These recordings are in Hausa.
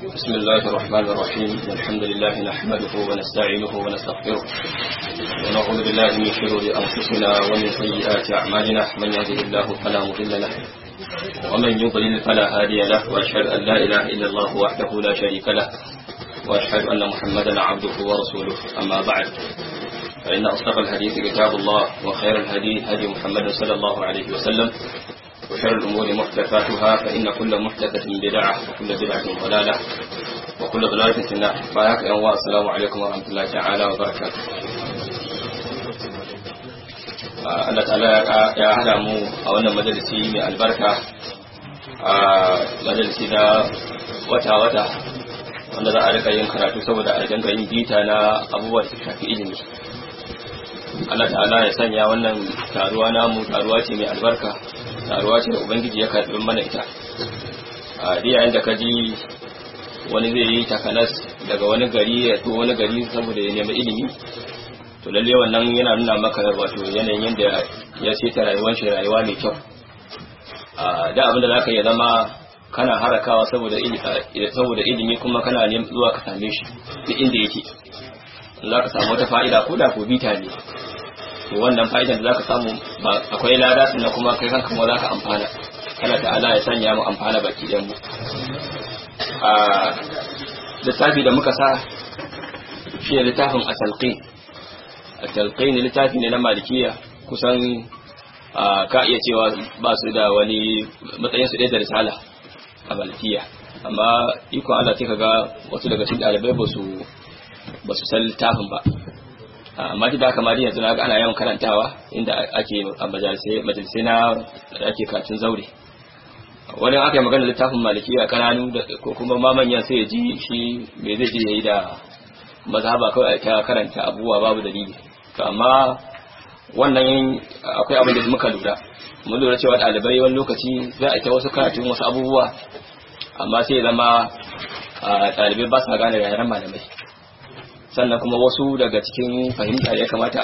بسم الله الرحمن الرحيم الحمد لله نحمده ونستعينه ونستغفره ونعوذ بالله من شرور أنفسنا ومن سيئات أعمالنا من يهده الله فلا مضل له ومن يضلل فلا هادي له وأشهد أن لا إله إلا الله وحده لا شريك له وأشهد أن محمدا عبده ورسوله أما بعد فإن أصدق الحديث كتاب الله وخير الهدي هدي محمد صلى الله عليه وسلم وشر الأمور محدثاتها فإن كل محدثة بدعة وكل بدعة ضلالة وكل ضلالة في النار بارك الله السلام عليكم ورحمة الله تعالى وبركاته Allah ta'ala ya hada mu a wannan majalisi mai albarka a majalisi na wata-wata wanda za a rika yin karatu saboda a dinga yin bita na abubuwa da shafi ilimi Allah ta'ala ya sanya wannan taruwa namu taruwa ce mai albarka taruwa ce da ubangiji ya karɓi mana ita a yayin da ka ji wani zai yi takanas daga wani gari ya to wani gari saboda ya nemi ilimi to lalle wannan yana nuna maka wato yanayin yadda ya ce ta rayuwar shi rayuwa mai kyau a da abin da za ka yi zama kana harakawa saboda saboda ilimi kuma kana neman zuwa ka same shi duk inda yake za ka samu wata fa'ida ko da ko bita ne to wannan fa'idan da zaka samu akwai lada sannan kuma kai kanka ma zaka amfana kana ta'ala ya sanya mu amfana baki ɗayan mu a littafi da muka sa shi ne littafin atalqin atalqin littafi ne na malikiya kusan ka iya cewa ba su da wani matsayin su ɗaya da risala a malikiya amma iko Allah sai kaga wasu daga cikin ɗalibai ba su ba su san littafin ba amma da haka ma yanzu na ga ana yawan karantawa inda ake a majalisai na ake karatun zaure wani aka yi magana littafin maliki a kananu ko kuma ma manyan sai ya ji shi me zai je yayi da mazhaba kawai ta karanta abubuwa babu dalili to amma wannan akwai abin da muka lura mun lura cewa ɗalibai wani lokaci za a ta wasu karatun wasu abubuwa amma sai ya zama ɗalibai ba sa gane yaren malamai sannan kuma wasu daga cikin fahimta ya kamata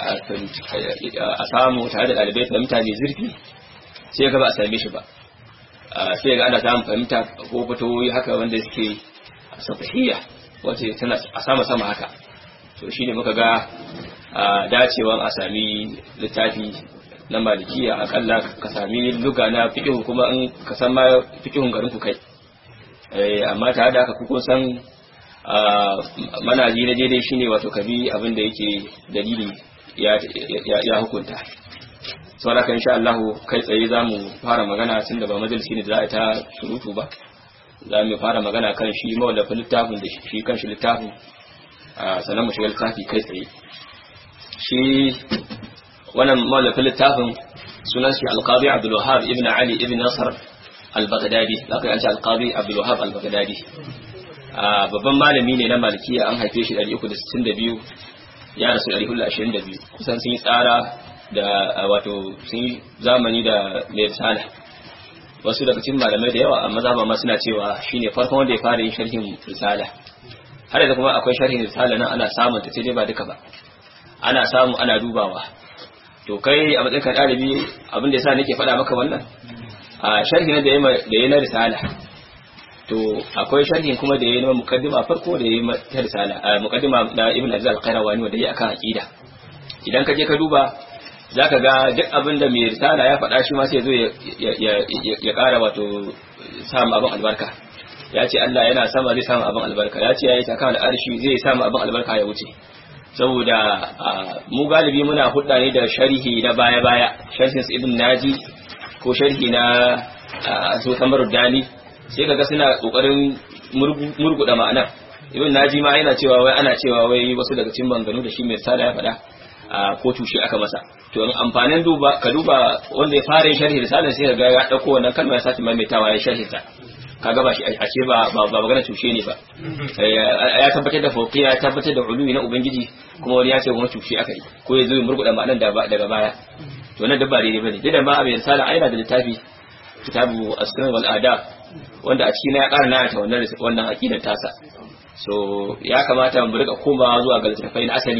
a samu tare da ɗalibai fahimta mai zurfi sai ga ba a same shi ba sai ga ana samun fahimta ko fitowoyi haka wanda suke safahiyya wace tana a sama sama haka to shine muka ga dacewan a sami littafi na malikiya akalla ka sami luga na fiƙihu kuma in ka san ma fiƙihun garin ku kai amma tare da haka kuko san manaji na daidai shine wato kabi abin da yake dalili ya hukunta saboda kan insha Allah kai tsaye zamu fara magana tun da ba majalisi ne da za a ta surutu ba za mu fara magana kan shi mawallafin littafin da shi kan shi littafin sannan mu shiga littafi kai tsaye shi wannan mawallafin littafin sunan shi alqadi Abdul Wahhab ibn Ali ibn Nasr al-Baghdadi zaka yanci alqadi Abdul Wahhab al-Baghdadi babban malami ne na malikiya an haife shi 362 ya rasu 422 kusan sun yi tsara da wato sun yi zamani da mai risala wasu daga cikin malamai da yawa amma zama ma suna cewa shine farkon wanda ya fara yin sharhin risala har da kuma akwai sharhin risala nan ana samun ta sai ba duka ba ana samu ana dubawa to kai a matsayin ka ɗalibi abin da yasa nake faɗa maka wannan a sharhi da ya na risala to akwai sharhin kuma da yayi na mukaddima farko da yayi ta risala mukaddima da Ibn Aziz al-Qayrawani wanda yayi akan aqida idan ka je ka duba zaka ga duk abin da mai risala ya faɗa shi ma sai zo ya ya ƙara wato samu abin albarka ya ce Allah yana sama zai samu abin albarka ya ce ya yi saka da arshi zai samu abin albarka ya wuce saboda mu galibi muna hudda ne da sharhi na baya-baya sharhin Ibn Naji ko sharhi na su Kamarud Dani sai kaga suna kokarin murguda ma'ana ibn naji ma yana cewa wai ana cewa wai wasu daga cikin banganu da shi mai sada ya faɗa a ko tushe aka masa to amfanin duba ka duba wanda ya fara yin sharhi risalar sai kaga ya dauko wannan kalma ya sake maimaitawa ya sharhi ta kaga ba shi a ce ba ba magana tushe ne ba ya tabbatar da fauqiya ya tabbatar da uluwi na ubangiji kuma wani ya ce kuma tushe aka yi ko ya zo ya murguda ma'anan daga baya to nan dabba daidai bane da ma abin risala aina da littafi kitabu as-sunan wal adab wanda a cikin ya ƙara nana ta wannan wannan aqidar tasa so ya kamata mu rika komawa zuwa ga littafai na asali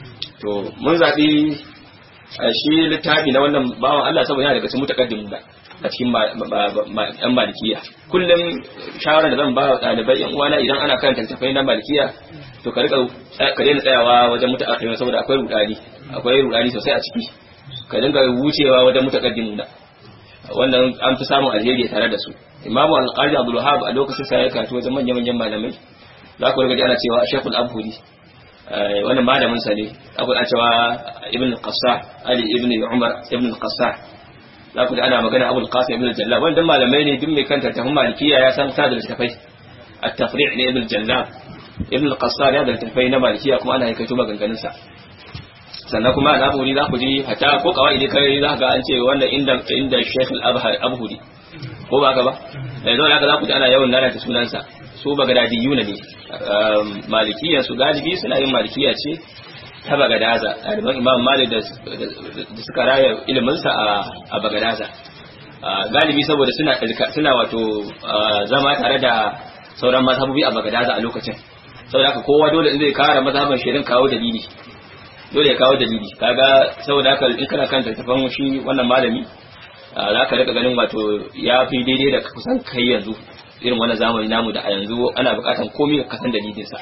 to mun zabi shi littafi na wannan bawan Allah saboda yana daga cikin mutakaddimin da a cikin yan malikiya kullum shawarar da zan ba wa ɗalibai yan uwana idan ana karanta littafai na malikiya to ka rika ka daina tsayawa wajen mutaakhiri saboda akwai rudani akwai rudani sosai a ciki ka dinga wucewa wajen mutaqaddimuna wannan an fi samun alheri tare da su imamu al-qadi abdul wahab a lokacin sa ya karatu wajen manyan manyan malamai za ku riga ana cewa shekul abhudi wannan malamin sa ne abu a cewa ibn al-qassah ali ibn umar ibn al-qassah za ku da ana magana abul qasim ibn al-jallab wannan malamai ne duk mai kanta ta malikiya ya san sa da littafai at-tafri' ne ibn al-jallab ibn al-qassar ya da littafai na malikiya kuma ana haikaito maganganun sa sannan kuma a aburi za ku ji hata ko kawai ne kai za ga an ce wannan inda inda shaykh al-abhudi ko ba ka ba da yanzu haka za ku ji ana yawan lalata sunansa su bagadadiyuna ne malikiya su galibi suna yin malikiya ce ta bagadaza ɗaliban imam malik da suka raya iliminsa a bagadaza galibi saboda suna suna wato zama tare da sauran mazhabobi a bagadaza a lokacin saboda haka kowa dole in zai kara mazhaban shirin kawo dalili dole ya kawo dalili kaga saboda haka in kana kan tattafan shi wannan malami za ka rika ganin wato ya fi daidai da kusan kai yanzu irin wannan zamani namu da a yanzu ana bukatan komai ka san dalilinsa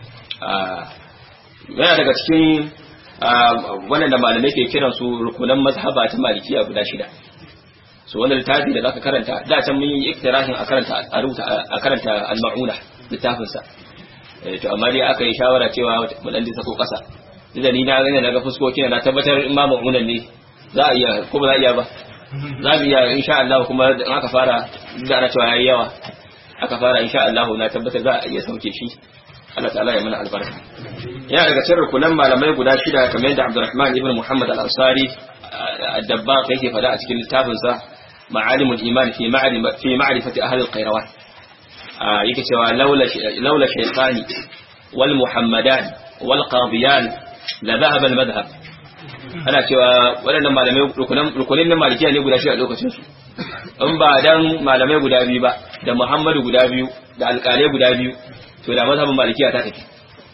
yana daga cikin wannan da malamai ke kiran su rukunan mazhaba ta malikiya guda shida so wannan littafi da zaka karanta da can mun yi iktirahin a karanta a rubuta a karanta al-mauna littafin sa to amma dai aka yi shawara cewa mu dan sako kasa da ni na gane daga fuskokin na tabbatar in ma ma'unan ne za a iya ko ba za a iya ba za mu iya insha Allah kuma in aka fara da ana cewa yayi yawa aka fara insha Allah na tabbatar za a iya sauke shi Allah ta'ala ya mana albarka yana daga cikin rukunan malamai guda shida kamar yadda Abdurrahman ibn Muhammad al-Ansari ad-Dabbaq yake fada a cikin littafin sa Ma'alimul Iman fi ma'rifati fi ma'rifati ahli al-Qayrawan yake cewa laula laula shaytani wal muhammadan wal qadiyan la dhahaba al-madhhab ana cewa waɗannan malamai rukunin na malikiya ne guda shi a lokacin su in ba dan malamai guda biyu ba da muhammadu guda biyu da alƙalai guda biyu to da mazhabin malikiya ta tafi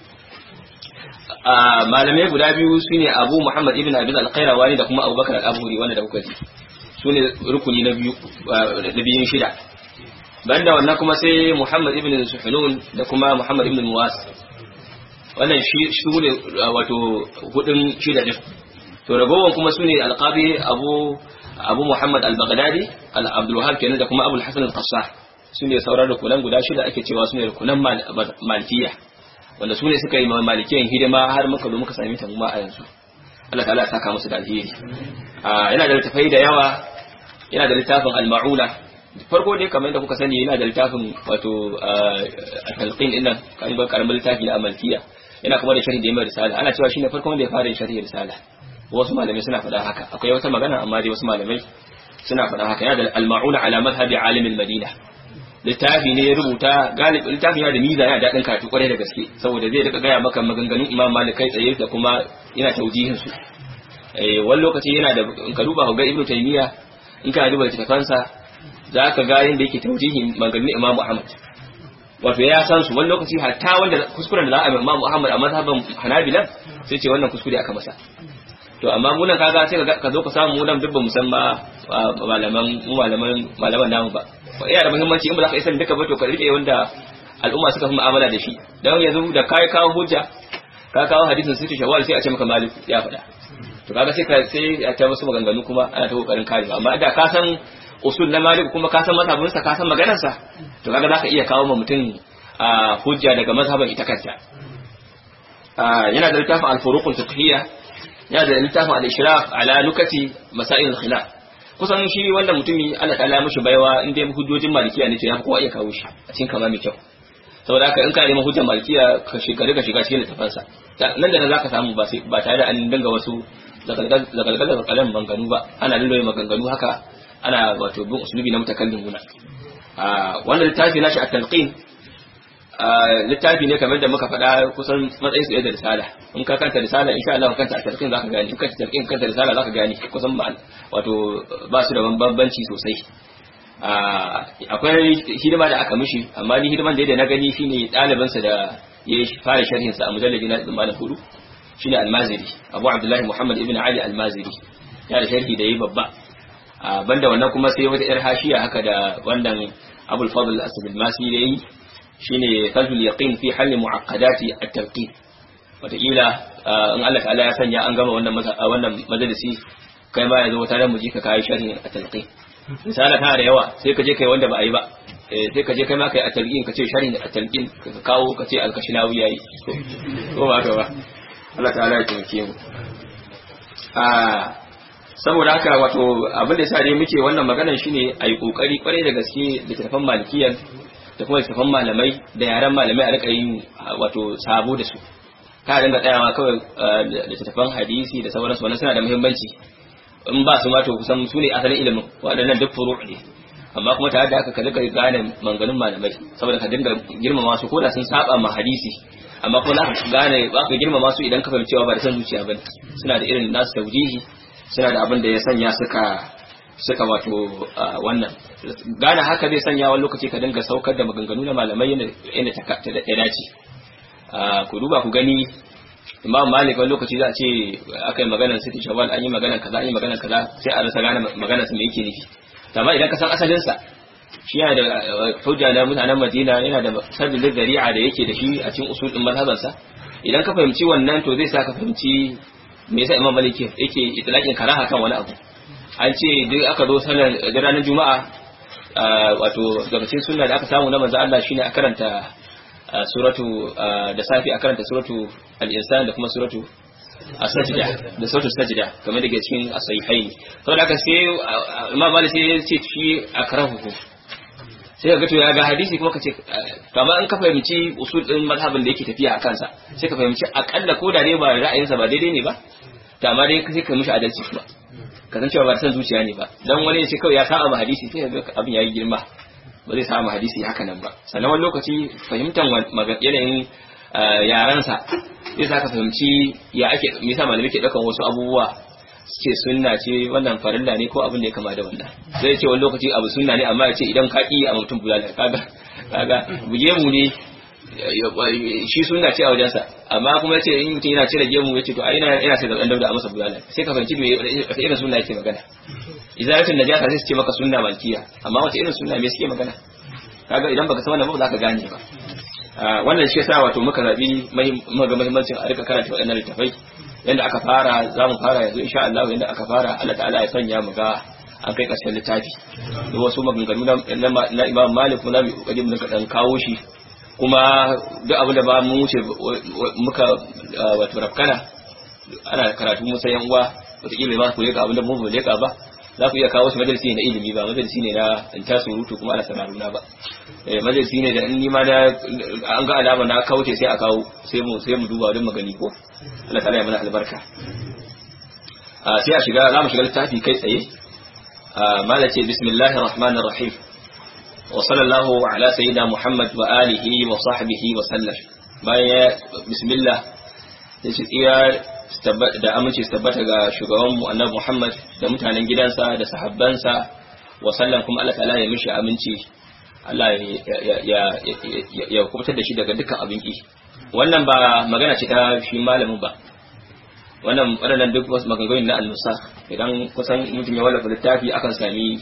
malamai guda biyu shine abu muhammad ibn abin alƙairawani da kuma abubakar al'aburi wanda da kuka ji su ne rukuni na biyu da biyun shida banda wannan kuma sai muhammad ibn suhunun da kuma muhammad ibn muwas wannan shi su ne wato hudun shida din to ragowar kuma su ne alƙabi abu abu muhammad al-baghdadi al-abdul wahab kenan da kuma abul hasan al-qassah su ne sauran rukunan guda shida ake cewa su ne rukunan malikiya wanda su ne suka yi malikiyan hidima har muka zo muka sami ta ma a yanzu Allah ta'ala ya saka musu da alheri yana da littafai da yawa yana da littafin al-ma'una farko dai kamar yadda kuka sani yana da littafin wato al-talqin din nan kan ba karamin littafi na malikiya yana kuma da sharhi da yamma risala ana cewa shine farkon wanda ya fara sharhi risala wasu malamai suna faɗa haka akwai wata magana amma dai wasu malamai suna faɗa haka yana da al-ma'una ala madhhabi alim al-madina littafi ne ya rubuta galibi littafin yana da miza yana daɗin karatu kwarai da gaske saboda zai rika gaya maka maganganun imam malik kai tsaye da kuma yana taujihin su eh wani lokaci yana da in ka duba ga ibnu taymiya in ka duba littafansa za ka ga yadda yake taujihin maganganun imam ahmad wato ya san su wani lokaci hatta wanda kuskuren da za a yi imam ahmad a mazhaban hanabila sai ce wannan kuskure aka masa to amma mu nan kaga sai ka zo ka samu mu nan duk ba mu san ba malaman mu malaman malaman namu ba yana da muhimmanci in ba za ka isa duka ba to ka rike wanda al'umma suka fi mu'amala da shi dan yanzu da kai kawo hujja ka kawo hadisin sirri shawal sai a ce maka malik ya faɗa to kaga sai ka sai a ta wasu maganganu kuma ana ta kokarin kare amma da ka san usul na malik kuma ka san mazhabin sa ka san maganar sa to kaga zaka iya kawo ma mutum a hujja daga mazhaban ita kanta yana da littafin al-furuq al-fiqhiyya yana da littafin al-ishraf ala nukati masail al-khilaf kusan shi wanda mutumi Allah ta'ala mishi baiwa in dai hujjojin malikiya ne to ya kowa iya kawo shi a cikin kama mai kyau saboda haka in ka nemi hujjar malikiya ka shiga ka shiga cikin littafin sa nan da nan zaka samu ba sai ba tare da an dinga wasu zagalgal kalan banganu ba ana lulluwa maganganu haka ana wato bin usulubi na mutakallim guna a wannan littafi nashi at-talqin littafi ne kamar da muka faɗa kusan matsayin su da risala in ka kanta risala insha Allah ka kanta tarkin zaka gani in ka kanta tarkin kanta risala zaka gani kusan wato ba su da bambanci sosai akwai hidima da aka mishi amma ni hidiman da yadda na gani shine ɗaliban sa da ya fara sharhin sa a mujallabi na malam hudu shine almaziri abu abdullahi muhammad ibn ali almaziri ya da sharhi da yi babba banda wannan kuma sai wata yar hashiya haka da wannan abul fadl asad al-masi da yi shine fadl yaqin fi hal mu'aqqadati at-talqin wataƙila in Allah ta'ala ya sanya an gama wannan wannan majalisi kai ma yanzu wata ran mu ji ka kai sharhi at-talqin misala tana da yawa sai ka je kai wanda ba a yi ba sai ka je kai ma kai at-talqin ka ce sharhi at-talqin ka kawo ka ce al-kashinawi yayi ko ba ka ba Allah ta'ala ya taimake mu saboda haka wato abin da sa dai muke wannan maganar shine a yi kokari kwarai da gaske littattafan malikiyan da kuma littattafan malamai da yaran malamai a rika yin wato sabo da su ka dinga tsayawa kawai littattafan hadisi da sauransu wannan suna da muhimmanci in ba su ma to kusan su ne asalin ilimin waɗannan duk furu ne amma kuma tare da haka ka rika gane manganun malamai saboda ka dinga girmama su ko da sun saba ma hadisi amma kuma za ka gane ba ka girmama su idan ka fahimci cewa ba da san zuciya bane suna da irin nasu taujihi suna da abin da ya sanya suka suka wato wannan gane haka zai sanya wani lokaci ka dinga saukar da maganganu na malamai yadda ta dace ku duba ku gani imam malik wani lokaci za a ce aka yi maganar siti shawal an yi maganar kaza an yi maganar kaza sai a rasa gane maganar su me yake nufi amma idan ka san asalinsa shi yana da hujja na mutanen madina yana da sabbin dari'a da yake da shi a cikin usul din mazhabansa idan ka fahimci wannan to zai sa ka fahimci me yasa imam malik yake itlaqin karaha kan wani abu an ce duk aka zo sallar da ranar juma'a wato daga cikin sunna da aka samu na manzo Allah shine a karanta suratu da safi a karanta suratu al-insan da kuma suratu as-sajda da suratu sajda kamar da ke cikin as-sahihain saboda haka sai imam malik sai ya ce shi akrahu sai ka ga to ya ga hadisi kuma ka ce to amma in ka fahimci usul din mazhabin da yake tafiya a kansa sai ka fahimci akalla ko da ne ba ra'ayinsa ba daidai ne ba to amma dai sai ka mishi adalci kuma ka san cewa ba san zuciya ne ba dan wani ya ce kawai ya saba ma hadisi sai ga abin yayi girma ba zai saba ma hadisi haka nan ba sannan wani lokaci fahimtar yanayin yaransa zai sa ka fahimci ya ake me yasa malamai ke daukan wasu abubuwa ce sunna ce wannan farilla ne ko abin da ya kama da wannan zai ce wani lokaci abu sunna ne amma ya ce idan ka ƙi a mutum bulala kaga kaga buge mu ne shi sunna ce a wajensa amma kuma yace in mutum yana cire gemu yace to ai ina ina sai da dan dauda a masa bulala sai ka fahimci me wata irin sunna yake magana izalatul najasa sai su ce maka sunna malkiya amma wata irin sunna me suke magana kaga idan baka san wannan ba za ka gane ba wannan shi yasa wato muka zabi ga muhimmancin a rika karanta waɗannan littafai yanda aka fara za mu fara yanzu insha Allah yanda aka fara Allah ta'ala ya sanya mu ga an kai ƙarshen littafi da wasu maganganu na Imam Malik mu zamu kokari mu dan kawo shi kuma duk abin da ba mu wuce muka wato rafkana ana karatu musa yan uwa wataƙila ba ku leka abin da mu ba leka ba za ku iya kawo shi majalisi na ilimi ba majalisi ne na in ta surutu kuma ana sanaruna ba eh majalisi ne da in ni ma da an ga alama na kauce sai a kawo sai mu sai mu duba don magani ko Allah ta'ala ya mana albarka sai a shiga za mu shiga littafi kai tsaye mala ce bismillahir rahmanir rahim wa sallallahu ala sayyidina muhammad wa alihi wa sahbihi wa sallam bayan bismillah sai shi iya da aminci su tabbata ga shugabanmu annabi Muhammad da mutanen gidansa da sahabbansa wa sallam kuma Allah ta'ala ya mishi aminci Allah ya ya kubutar da shi daga dukkan abin ki wannan ba magana ce ta shi malamin ba wannan waɗannan duk wasu maganganun na annusa idan kusan mutum ya wallafa littafi akan sami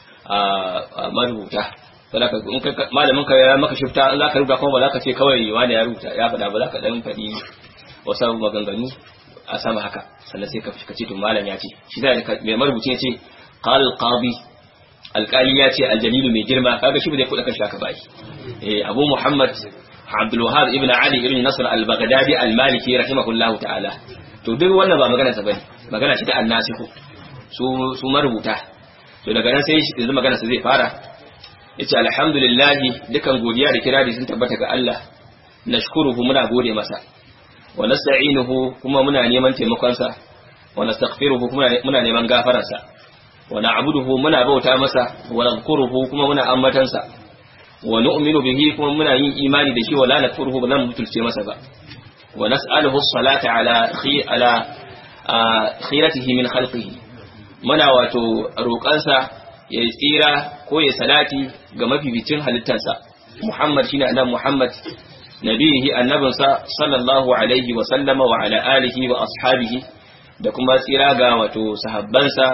a marubuta saboda in kai malamin ka ya maka shifta in za ka rubuta kuma ba za ka ce kawai wani ya rubuta ya faɗa ba za ka dan faɗi wasu maganganu a sama haka sannan sai ka ce to malam ya ce shi da mai marubuci ya ce qal qadi alqali ya ce aljalilu mai girma kaga shi ba zai kuɗa kanshi haka ba eh abu muhammad abdul wahab ibn ali ibn nasr al-baghdadi al-maliki rahimahullahu ta'ala to duk wannan ba magana sa bane magana ce ta annasihu su su marubuta to daga nan sai yanzu magana sa zai fara yace alhamdulillah dukan godiya da kirari sun tabbata ga Allah nashkuruhu muna gode masa wa nasta'inuhu kuma muna neman taimakon sa wa nastaghfiruhu kuma muna neman gafarar sa wa na'buduhu muna bauta masa wa nadhkuruhu kuma muna ambatan sa wa nu'minu bihi kuma muna yin imani da shi wa la nakfuruhu ba zan mutulce masa ba wa nas'aluhu as-salata ala khi ala khiratihi min khalqihi muna wato roƙansa ya tsira ko ya salati ga mafificin halittarsa Muhammad shine annabi Muhammad nabihi annabinsa sallallahu alaihi wa sallama wa ala alihi wa ashabihi da kuma tsira ga wato sahabbansa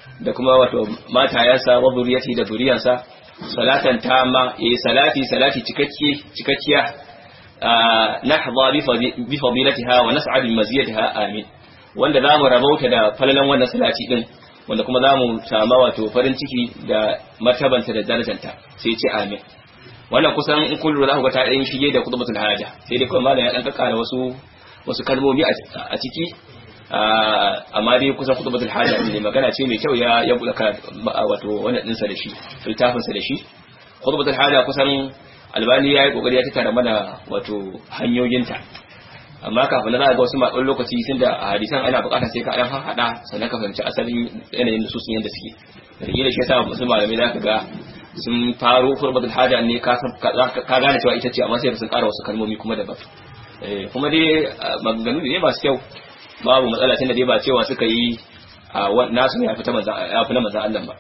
da kuma wato matayansa wa zuriyati da zuriyansa salatan tamma yayi salati salati cikakkiye cikakkiya nahza bi fadilatiha wa nas'ad bi maziyatiha amin wanda zamu rabauta da falalan wannan salati din wanda kuma zamu sama wato farin ciki da martabanta da darajanta sai ce amin wannan kusan in kullu za ku ga ta ɗan shige da kutubatul haja sai dai kuma malam ya dan kakkara wasu wasu kalmomi a ciki amma dai kusan kutubatul haja ne magana ce mai kyau ya ya bulaka wato wannan dinsa da shi littafin sa da shi kutubatul haja kusan albani yayi kokari ya tattara mana wato hanyoyinta amma kafin na za ga wasu matsan lokaci tun da hadisan ana bukatar sai ka dan hada sannan ka fahimci asalin yanayin da su sun yanda suke da shi yasa wasu malamai za ka ga sun faro kurbatul haja ne ka ka gane cewa ita ce amma sai sun ƙara wasu kalmomi kuma daban kuma dai maganganu ne masu kyau babu matsala tunda dai ba cewa suka yi nasu ya fita manzan ya fi na manzan Allah ba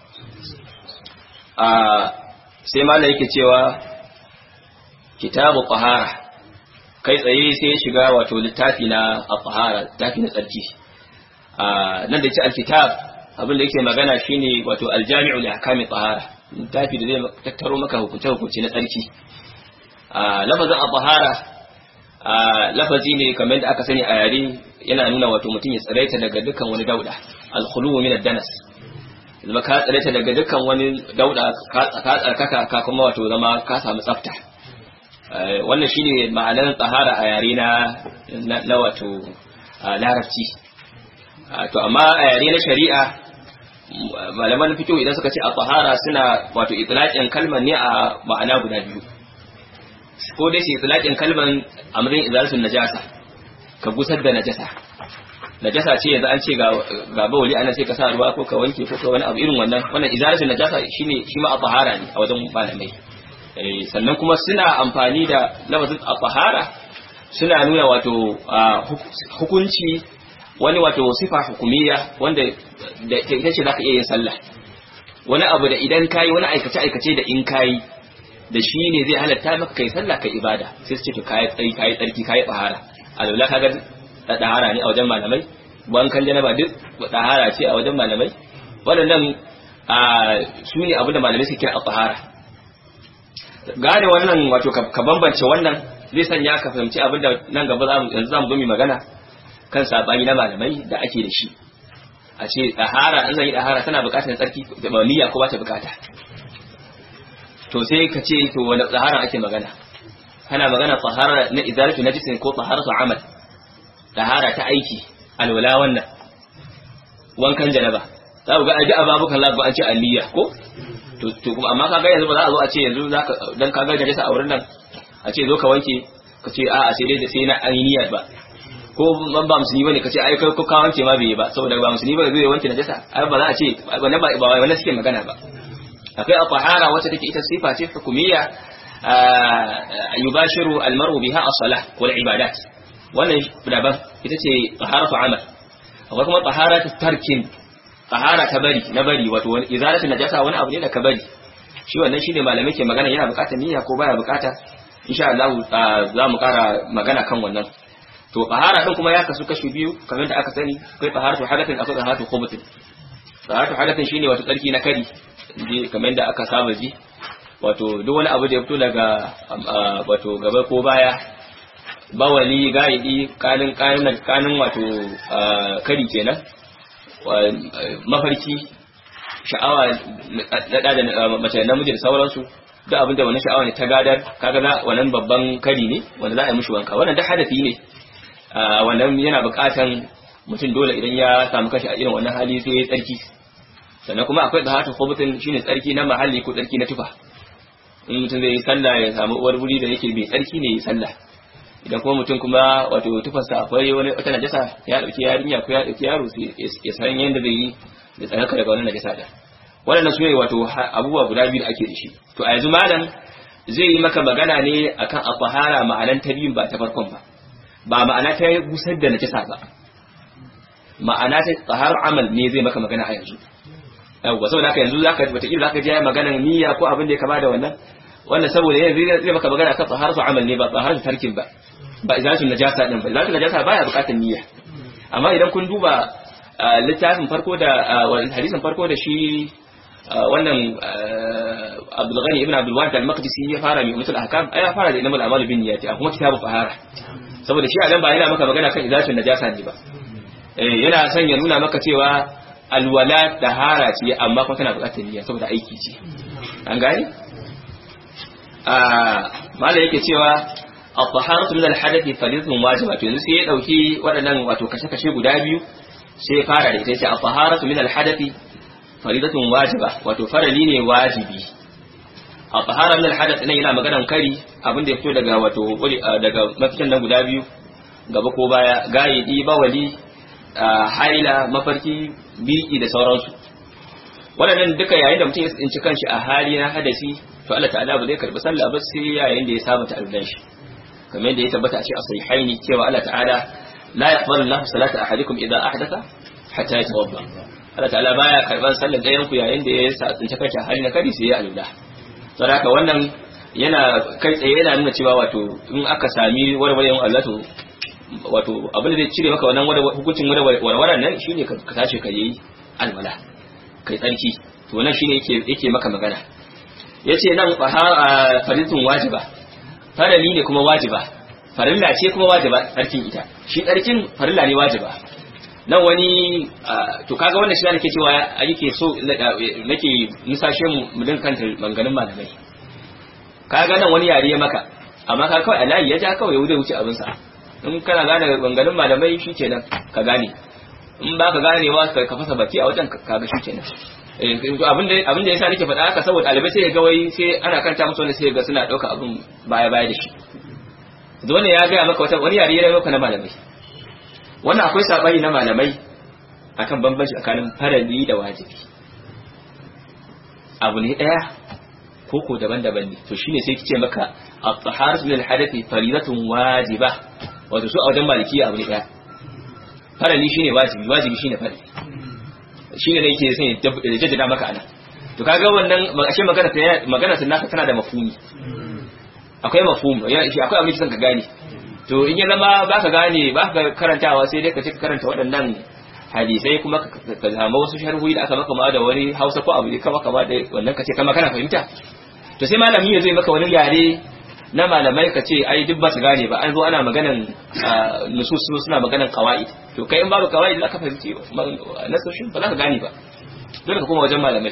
sai malai yake cewa kitabu qahara kai tsaye sai ya shiga wato littafi na qahara littafi na tsarki nan da yace alkitab abin da yake magana shine wato aljami'u li ahkami qahara littafi da zai tattaro maka hukunce hukunce na tsarki lafazin qahara lafazi ne kamar da aka sani a yare yana nuna wato mutum ya tsiraita daga dukkan wani dauda alkhulu min ad-danas zama ka tsiraita daga dukkan wani dauda ka tsarkaka ka kuma wato zama ka samu tsafta wannan shine ma'anar tsahara a yare na na wato larabci to amma a yare na shari'a malaman fiqh idan suka ce a tsahara suna wato itlaqin kalmar ne a ma'ana guda biyu ko dai shi itlaqin kalman amrin izalatul najasa ka gusar da najasa najasa ce yanzu an ce ga ga bawli ana sai ka sa ruwa ko ka wanke ko ka wani abu irin wannan wannan izalatul najasa shine shi ma tahara ne a wajen malamai eh sannan kuma suna amfani da lafazin tahara suna nuna wato hukunci wani wato sifa hukumiyya wanda da ita ce zaka iya yin sallah wani abu da idan kayi wani aikace aikace da in kayi da shi ne zai halatta maka kai sallah kai ibada sai su ce to kai tsari kai tsarki kai tsahara alwala kaga da tsahara ne a wajen malamai wankan janaba duk tsahara ce a wajen malamai waɗannan su ne abin da malamai suke kira a tsahara gane wannan wato ka bambance wannan zai sanya ka fahimci abin da nan gaba yanzu za mu zo mu magana kan sabani na malamai da ake da shi a ce tsahara an zan yi tsahara tana buƙatar tsarki da niyya ko ba ta buƙata to sai ka ce to wani tsahara ake magana kana magana tsahara na izalatu najisin ko tsaharatu amal tsahara ta aiki alwala wannan wankan janaba za ku ga aji ababukan lagu an ce aliyya ko to to kuma amma kaga yanzu ba za a zo a ce yanzu zaka dan kaga najasa a wurin nan a ce zo ka wanke ka ce a'a sai dai da sai na ainiya ba ko ban ba musulmi bane ka ce ai kai ko ka wanke ma bai yi ba saboda ba musulmi bane zai wanke najasa ai ba za a ce wannan ba ba wannan suke magana ba akwai al-tahara wacce take ita sifa ce hukumiyya yubashiru al-mar'u biha as-salah wal ibadat wannan daban ita ce taharatu amal akwai kuma taharatu tarkin tahara ta bari na bari wato wani izalatu najasa wani abu ne da ka bari shi wannan shine malamai ke magana yana bukatar niyya ko baya bukata insha Allah za mu kara magana kan wannan to tahara din kuma ya kasu kashi biyu kamar da aka sani akwai taharatu hadathin akwai taharatu khubutin taharatu hadathin shine wato tsarki na kari kamar da aka saba ji wato duk wani abu da ya fito daga wato gaba ko baya bawali gaidi kanin kanin kanin wato kari kenan mafarki sha'awa na da mace namiji da sauransu duk abinda wani sha'awa ne ta gadar kaga na wannan babban kari ne wanda za a yi mishi wanka wannan duk hadafi ne wannan yana buƙatan mutum dole idan ya samu kashi a irin wannan hali sai ya tsarki sannan kuma akwai tsahatu khubutin shine tsarki na mahalli ko tsarki na tufa in mutum zai yi sallah ya samu uwar wuri da yake bai tsarki ne yi sallah idan kuma mutum kuma wato tufarsa akwai wani wata najasa ya dauki yarinya ko ya dauki yaro sai ya san yanda zai yi da tsaraka daga wannan najasa da wannan su ne wato abubuwa guda biyu da ake da shi to a yanzu malam zai yi maka magana ne akan afahara ma'anan ta biyun ba ta farkon ba ba ma'ana ta gusar da najasa ba ma'ana ta tsahar amal ne zai maka magana a yanzu yawwa saboda haka yanzu zaka wataƙila zaka ji maganar niyya ko abin da ya kama da wannan wannan saboda yanzu zai maka magana kan tsaharatu amal ne ba tsaharatu tarkin ba ba izalatu najasa din ba izalatu najasa baya buƙatar niyya amma idan kun duba littafin farko da hadisin farko da shi wannan Abdul Ghani ibn Abdul Wahid al-Maqdisi ya fara mai mutul ahkam ai ya fara da innamal a'malu binniyati a kuma kitabu fahara saboda shi a nan ba yana maka magana kan izatun najasa ne ba yana son ya nuna maka cewa alwala tahara ce amma kuma tana buƙatar niyya saboda aiki ce an gane a mala yake cewa at-taharatu min al-hadathi faridatun wajiba to yanzu sai ya dauki waɗannan wato kashe-kashe guda biyu sai ya fara da ita yace at-taharatu min al-hadathi faridatun wajiba wato farali ne wajibi at-tahara min al-hadath nan yana maganan kari abin da ya fito daga wato daga mafitan nan guda biyu gaba ko baya gayidi bawali haila mafarki biki da sauransu waɗannan duka yayin da mutum ya tsinci kanshi a hali na hadasi to Allah ta'ala ba zai karbi sallah ba sai yayin da ya saba ta'allan shi kamar yadda ya tabbata a ce a sahihaini cewa Allah ta'ala la yaqbalu Allahu salata ahadikum idza ahdatha hatta yatawadda Allah ta'ala baya karban sallar ɗayan ku yayin da ya tsinci kanshi a hali na kari sai ya alula saboda haka wannan yana kai tsaye yana nuna cewa wato in aka sami warwarewan Allah to wato abin da zai cire maka wannan hukuncin warwaran nan shine ka tashi ka yi alwala kai tsarki to wannan shine yake yake maka magana yace nan faridun wajiba farali ne kuma wajiba farilla ce kuma wajiba tsarkin ita shi tsarkin farilla ne wajiba nan wani to kaga wannan shi ne nake cewa yake so nake musashe mu din kanta manganin malamai kaga nan wani yare ya maka amma ka kawai alayi ya ja kawai ya wuce abin sa in kana gane manganin malamai shi kenan ka gane in ba ka gane ba ka fasa baki a wajen kaga shi kenan abin da yasa nake faɗa haka saboda ɗalibai sai ga wai sai ana kanta musu wani sai ga suna ɗauka abin baya baya da shi dole ya gaya maka wata wani yare ya maka na malamai wannan akwai sabani na malamai akan bambanci tsakanin farali da wajibi abu ne ɗaya ko ko daban-daban ne to shine sai kice maka at-taharatu min al-hadathi faridatun wajiba wato su a wajen maliki abu ne ɗaya farali shine wajibi wajibi shine farali shine ne yake sai da jaddada maka ana to kaga wannan ashe magana ta magana sun naka tana da mafhumi akwai mafhum ya shi akwai abin da ka gane to in ya zama baka gane baka karantawa sai dai ka ce ka karanta waɗannan hadisai kuma ka zama wasu sharhuyi da aka maka ma da wani Hausa ko abu kama kama da wannan ka ce kama kana fahimta to sai malami ya zo maka wani yare na malamai ka ce ai duk ba su gane ba an zo ana maganan nusus suna maganan qawaid to kai in babu qawaid za ka fahimci nasoshin ba za ka gane ba dole ka koma wajen malamai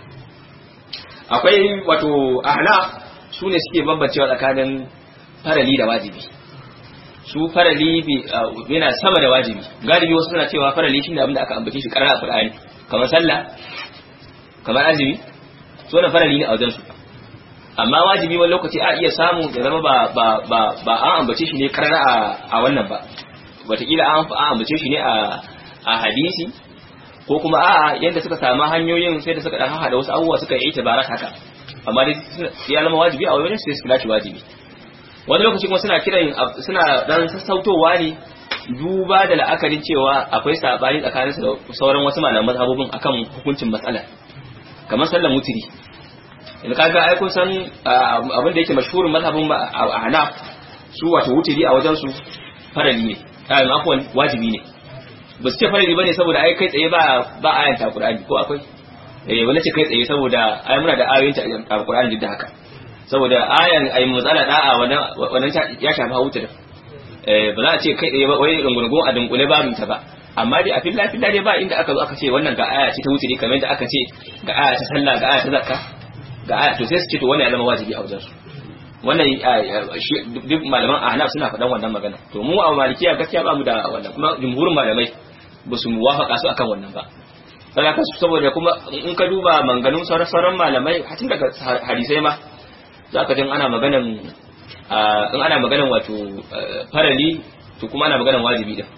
akwai wato ahna su ne suke bambancewa tsakanin farali da wajibi su farali yana sama da wajibi galibi wasu suna cewa farali shine abin da aka ambace shi karara a Qur'ani kamar sallah kamar azumi su wannan farali ne a wajen su amma wajibi wani lokaci a iya samu da zama ba ba ba ba an ambace shi ne karara a a wannan ba wataƙila an an ambace shi ne a a hadisi ko kuma a'a yadda suka samu hanyoyin sai da suka dan hada wasu abubuwa suka yi itibarat haka amma dai ya zama wajibi a wajen sai su kira shi wajibi wani lokaci kuma suna kiran suna dan sassautowa ne duba da la'akarin cewa akwai sabani tsakanin su da sauran wasu malaman mazhabobin akan hukuncin matsala kamar sallan mutiri in kaga ai kun san abin da yake mashhurin mazhabin a Hanaf su wato wutiri a wajen su farali ne ayin afwan wajibi ne ba su ce farali bane saboda ai kai tsaye ba ba ayan ta Qur'ani ko akwai eh wani ce kai tsaye saboda ai muna da ayoyin ta Qur'ani duk da haka saboda ayan ai matsala da'a wannan wannan ya shafi hawuta da eh ba za a ce kai tsaye ba wai rungurgun a dunkule babu ta ba amma dai a filla filla dai ba inda aka zo aka ce wannan ga aya ce ta wuce kamar yadda aka ce ga aya ta sallah ga aya ta zakka ga aya to sai su ce to wannan ya zama wajibi a wajen su wannan duk malaman ahnaf suna faɗan wannan magana to mu a malikiya gaskiya ba mu da wannan kuma jumhurin malamai ba su muwafaka su akan wannan ba saboda saboda kuma in ka duba manganun sauran malamai hatin daga hadisai ma za ka jin ana maganan in ana maganan wato farali to kuma ana maganan wajibi da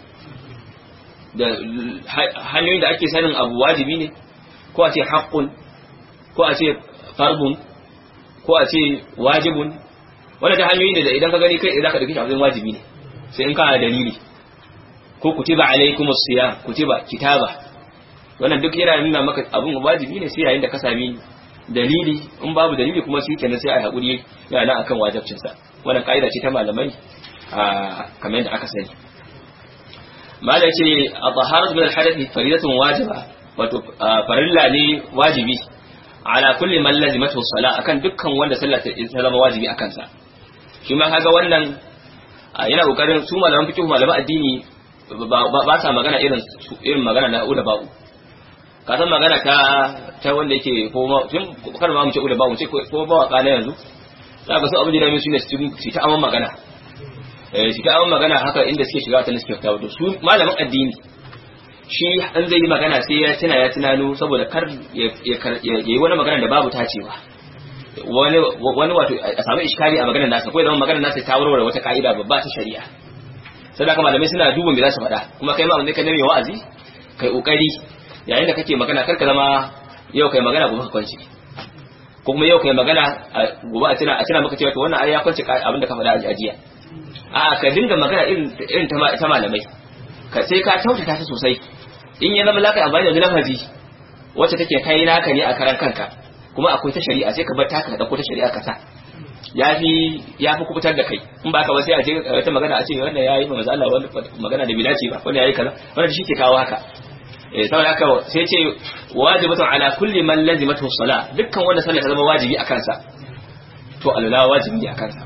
da hanyoyin da ake sanin abu wajibi ne ko a ce haƙƙun ko a ce farbun ko a ce wajibun wanda ta hanyoyin da idan ka gani kai za ka ɗauki shi abin wajibi ne sai in kana dalili ko kutiba alaikumus siyam kutiba kitaba wannan duk yana nuna maka abin wajibi ne sai yayin da ka sami dalili in babu dalili kuma shi kenan sai a haƙuri yana nan akan wajibcinsa wannan ka'ida ce ta malamai a kamar yadda aka sani mala ce a taharatu min al-hadathi faridatun wajiba wato farilla ne wajibi ala kulli man lazimatu salat akan dukkan wanda sallah ta zama wajibi akan sa shi ma kaga wannan yana kokarin su malaman fiqh malaman addini ba sa magana irin irin magana na uda ba'u ka san magana ta ta wanda yake ko ma tun kar ma mu ce uda ba'u ce ko ba waka na yanzu za ka so abin da mai su ne su ta aman magana eh su ta aman magana haka inda suke shiga ta suke fita su malaman addini shi an zai yi magana sai ya tuna ya tunano saboda kar ya yi wani magana da babu tacewa wani wani wato a samu iskari a maganar nasa ko ya zama maganar nasa ta warware wata ka'ida babba ta shari'a sai da malamai suna duban me za su faɗa kuma kai ma wanda ka nemi wa'azi kai kokari yayin da kake magana kar ka zama yau kai magana gobe ka kwanci ko kuma yau kai magana gobe a tuna a tuna maka cewa to wannan ai ya kwanci abin da ka faɗa a jiya a ka dinga magana irin irin ta malamai ka sai ka kyautata ta sosai in ya zama laka amfani da lafazi wacce take kai naka ne a karan kanka kuma akwai ta shari'a sai ka bar taka da ko ta shari'a ka sa yafi yafi kubutar da kai in ba ka ba sai a ce wata magana a ce wannan yayi ma manzo Allah wani magana da bidaci ba wannan yayi kaza wannan shi ke kawo haka eh saboda haka sai ce wajibatu ala kulli man lazimatu salat dukkan wanda sallah ta zama wajibi a kansa to alala wajibi ne a kansa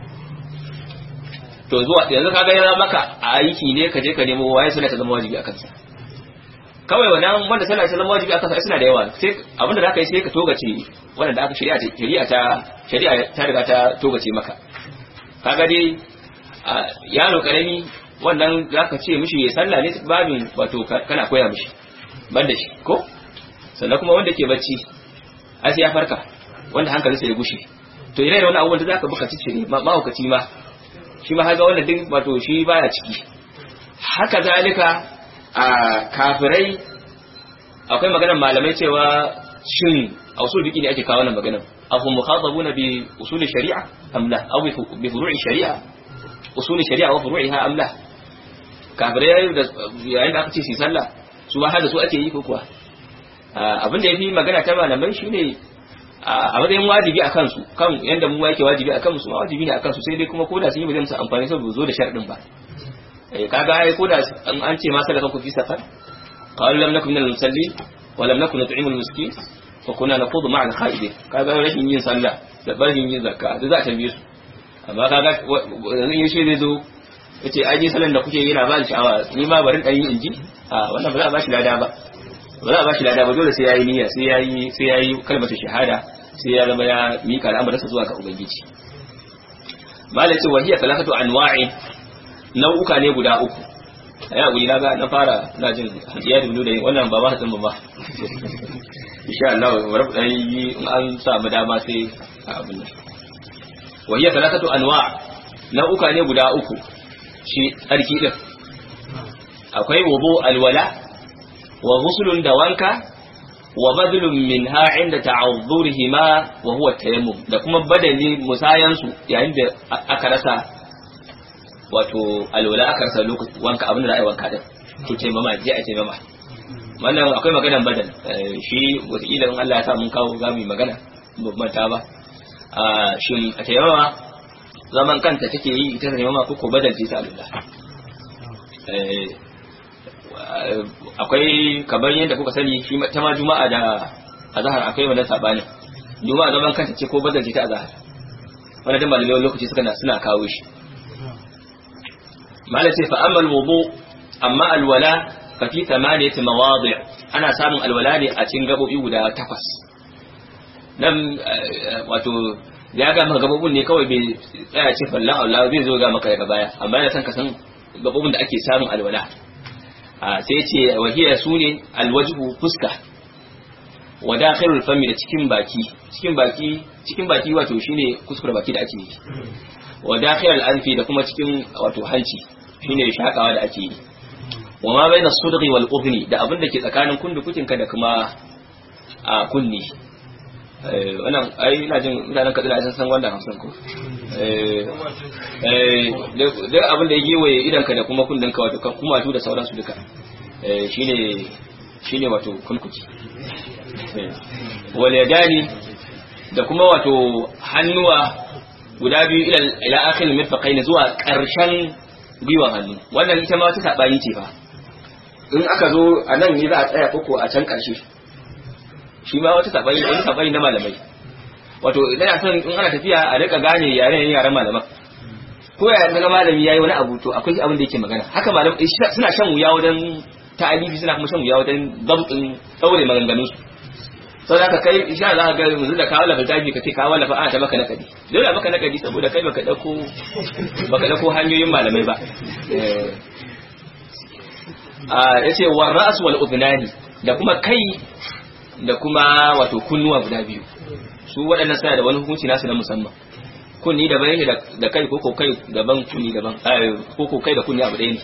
to zuwa yanzu kaga yana maka a aiki ne ka je ka nemo waye sallah ta zama wajibi a kansa kawai wannan wanda sallah ta zama wajibi a kansa suna da yawa sai abinda zaka yi sai ka togace wanda aka shari'a ta shari'a ta shari'a ta riga ta togace maka kaga dai yaro karami wannan zaka ce mishi ya sallah ne babin wato kana koya mishi ban da shi ko sannan kuma wanda ke bacci ai sai ya farka wanda hankalinsa ya gushe to ire da wani abubuwan da zaka buka cicire mahaukaci ma shi ma haka wanda duk wato shi baya ciki haka zalika a kafirai akwai maganar malamai cewa shin a usul fiqi ne ake kawo wannan maganar afu mukhatabuna bi usul shari'a am la aw bi furu'i shari'a usul shari'a wa furu'iha am la kafirai da yayin da aka ce su sallah su ba hada su ake yi ko kuwa abin da yafi magana ta malamai shine a matsayin wajibi a kansu kan yanda mu yake wajibi a kansu ma wajibi ne a kansu sai dai kuma koda sun yi ba zai musu amfani saboda zo da sharadin ba eh kaga ai koda an ce ma salaka ku fi safar qalu lam nakum minal musallin wa lam nakun nut'imu al miskin wa kunna naqudu ma'a al khaidin kaga rashin yin sallah da barin yin zakka da za a tambaye su amma kaga yanzu yin shi zai zo yace ai ni sallan da kuke yi na ba ni sha'awa ni ma barin dan yi inji a wannan ba za a ba shi lada ba ba za a ba shi lada ba dole sai yayi niyya sai yayi sai yayi kalmatu shahada sai ya zama ya mika al'amuransa zuwa ga ubangiji malai ce wahiya talakatu anwa'i nau'uka ne guda uku a yau na ga na fara na jin ya dubu da wannan ba ba ba ba insha Allah bari dan yi in an samu dama sai abin nan wahiya talakatu anwa' nau'uka ne guda uku shi tsarki din akwai wudu alwala wa ghuslun da wanka wa badlun minha inda ta'azzurihima wa huwa tayammum da kuma badali musayan su yayin da aka rasa wato alwala aka rasa lokaci wanka abin da za a yi wanka din to taimama je a taimama wannan akwai maganan badal shi wataƙila in Allah ya sa mun kawo za mu yi magana babban ta ba shin a taimama zaman kanta take yi ita taimama ko ko badal ce ta alwala akwai kamar yadda kuka sani shi ta ma juma'a da azhar akwai wannan sabani juma'a zaman kanta ce ko bazance ta azhar wannan da malamai lokaci suka suna kawo shi malai ce fa amma alwudu amma alwala fa fi thamaniyati mawadi' ana samun alwala ne a cikin gabobi guda takwas nan wato ya ga maka gabobin ne kawai bai tsaya ce fallan Allah zai zo ga maka daga baya amma yana son ka san gabobin da ake samun alwala sai ce wahiya su ne alwajhu fuska wa dakhilul fami da cikin baki cikin baki cikin baki wato shine kuskure baki da ake yi wa dakhilul anfi da kuma cikin wato hanci shine shakawa da ake yi wa ma baina sudghi wal udhni da abin da ke tsakanin kundukukin ka da kuma a kunni wannan ai ina jin mutanen kaduna sun san wannan hamsin ko duk abin da ya gewaye idanka da kuma kundinka wato kuma da sauransu duka shine shine wato kunkuki wal yadani da kuma wato hannuwa guda biyu ila ila akhir mirfaqaini zuwa karshen gwiwan hannu wannan ita ma wata sabani ce fa in aka zo a nan ne za a tsaya koko a can ƙarshe shi ma wata sabani wani sabani na malamai wato idan a son in ana tafiya a rika gane yaren yaren malaman ko ya daga malami yayi wani abu to akwai abin da yake magana haka malam suna shan wuya wajen ta'alifi suna kuma shan wuya wajen dabtin daure maganganun su sau da ka kai insha za ka ga yanzu da kawo lafa tafi ka ce kawo lafa ana ta maka nakadi dole maka nakadi saboda kai baka dauko baka dauko hanyoyin malamai ba a yace war ra's wal udnani da kuma kai da kuma wato kunnuwa guda biyu su waɗannan suna da wani hukunci nasu na musamman kunni daban yake da kai ko kai daban kunni daban ko kai da kunni abu ɗaya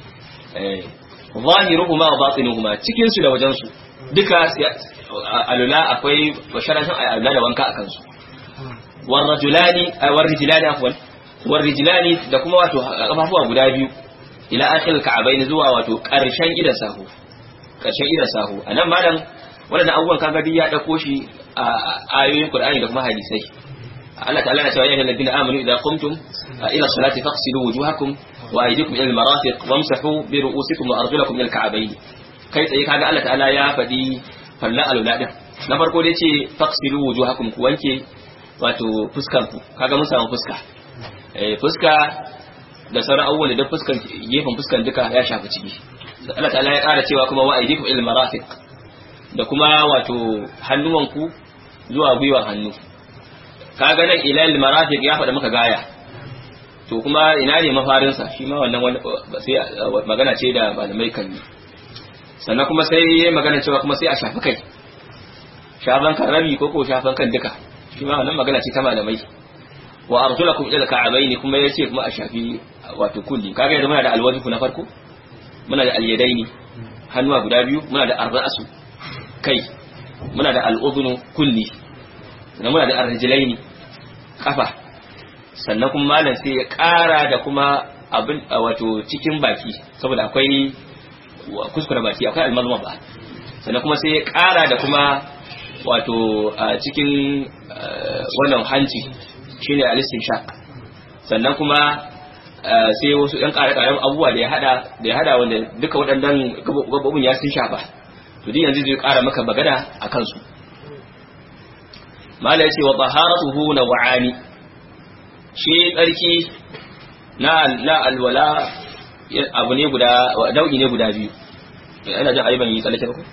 ne zahiruhuma wa batinuhuma cikin su da wajen su duka alula akwai basharatan alula da wanka akan su warrajulani warrijlani afwan warrijlani da kuma wato kafafuwa guda biyu ila akhir ka'abaini zuwa wato karshen idan sahu karshen idan sahu anan malam wannan abubuwan kaga duk ya dauko shi a ayoyin Qur'ani da kuma hadisai Allah ta'ala ya ce ya ayyuhal ladina amanu idza qumtum ila salati faqsilu wujuhakum wa aydikum ila al-marafiq wamsahu bi ru'usikum wa arjulakum ila al-ka'bayn kai tsaye kaga Allah ta'ala ya faɗi falla alula din na farko dai ce faqsilu wujuhakum ku wanke wato fuskar ku kaga mun samu fuska eh fuska da sauran abubuwan da fuskan gefen fuskan duka ya shafi ciki Allah ta'ala ya ƙara cewa kuma wa aydikum ila al-marafiq da kuma wato hannuwanku zuwa gwiwar hannu kaga nan ilal marafiq ya faɗa maka gaya to kuma ina ne mafarinsa shi ma wannan sai magana ce da malamai kan yi sannan kuma sai yayi magana cewa kuma sai a shafi kai shafan kan rabi ko ko shafan kan duka shi ma wannan magana ce ta malamai wa arjulakum ila ka'abaini kuma yace kuma a shafi wato kulli kaga yanzu muna da alwajhu na farko muna da alyadaini hannuwa guda biyu muna da arra'su kai muna da al'udhunu kulli sannan muna da arjilaini kafa sannan kuma malam sai ya ƙara da kuma abin wato cikin baki saboda akwai kuskure baki akwai almazma ba sannan kuma sai ya ƙara da kuma wato cikin wannan hanci shine alistin shaq sannan kuma sai wasu ɗan ƙare-ƙaren abubuwa da ya hada da ya hada wanda duka waɗannan gabobin ya sun shafa to din yanzu zai ƙara maka magana a kansu mala ya ce wa taharatuhu na wa'ani shi tsarki na na alwala abu ne guda nau'i ne guda biyu ina jin ayyuban yi tsallake ko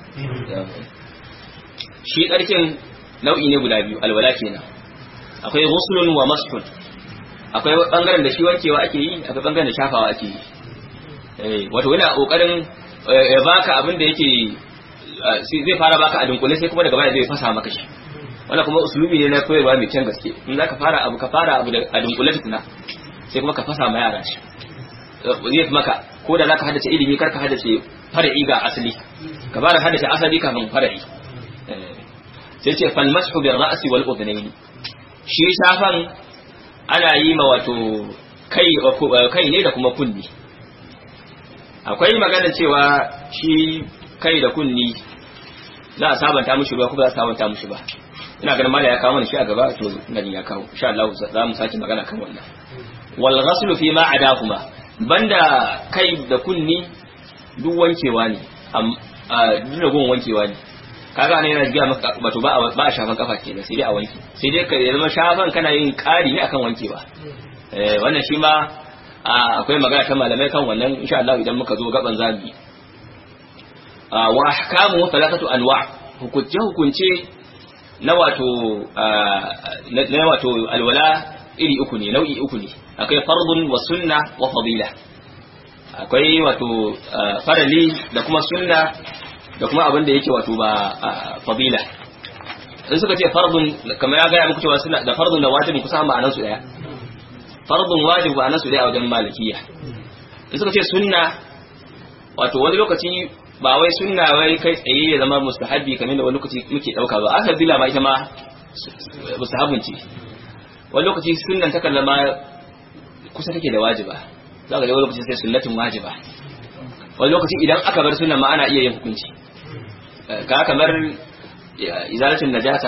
shi tsarkin nau'i ne guda biyu alwala kenan akwai ghuslun wa masfun akwai bangaren da shi wankewa ake yi akwai bangaren da shafawa ake yi eh wato yana kokarin ya baka abin da yake zai fara baka a dunkule sai kuma daga baya zai fasa maka shi wannan kuma usulubi ne na koyarwa mai kyan gaske in zaka fara abu ka fara abu a dunkule tukuna sai kuma ka fasa ma yara shi zai maka ko da zaka haddace ilimi kar ka haddace far'i ga asali ka fara haddace asali kafin far'i sai ce fal mashu bil ra'si wal udhnayn shi shafan ana yi ma wato kai kai ne da kuma kunni akwai magana cewa shi kai da kunni za a sabanta mushi ruwa ko ba za a sabanta mushi ba ina ganin mala ya kawo mana shi a gaba to ina ya kawo insha Allah za mu sake magana kan wannan wal ghaslu fi ma adahuma banda kai da kunni duk wankewa ne duk da gun wankewa ne kaga ne yana jiya maka wato ba a ba a shafan kafa kenan sai dai a wanke sai dai ka zama shafan kana yin ƙari ne akan wankewa eh wannan shi ma akwai magana ta malamai kan wannan insha Allah idan muka zo gaban zabi wa ahkamu thalathatu anwa hukunce hukunce na wato na wato alwala iri uku ne nau'i uku ne akwai fardun wa sunna wa fadila akwai wato farali da kuma sunna da kuma abin da yake wato ba fadila in suka ce fardun kamar ya gaya muku cewa suna da fardun da wajibin kusa ma'anar su daya fardun wajib ma'anar su daya a wajen malikiya in suka ce sunna wato wani lokaci ba wai sunna wai kai tsaye ya zama mustahabbi kamar da wani lokaci muke dauka ba aka bila ma ita ma mustahabun ce wani lokaci sunnan ta kallama kusa take da wajiba za ka ga wani lokaci sai sunnatin wajiba wani lokaci idan aka bar sunnan ma ana iya yin hukunci ka kamar izalatin najasa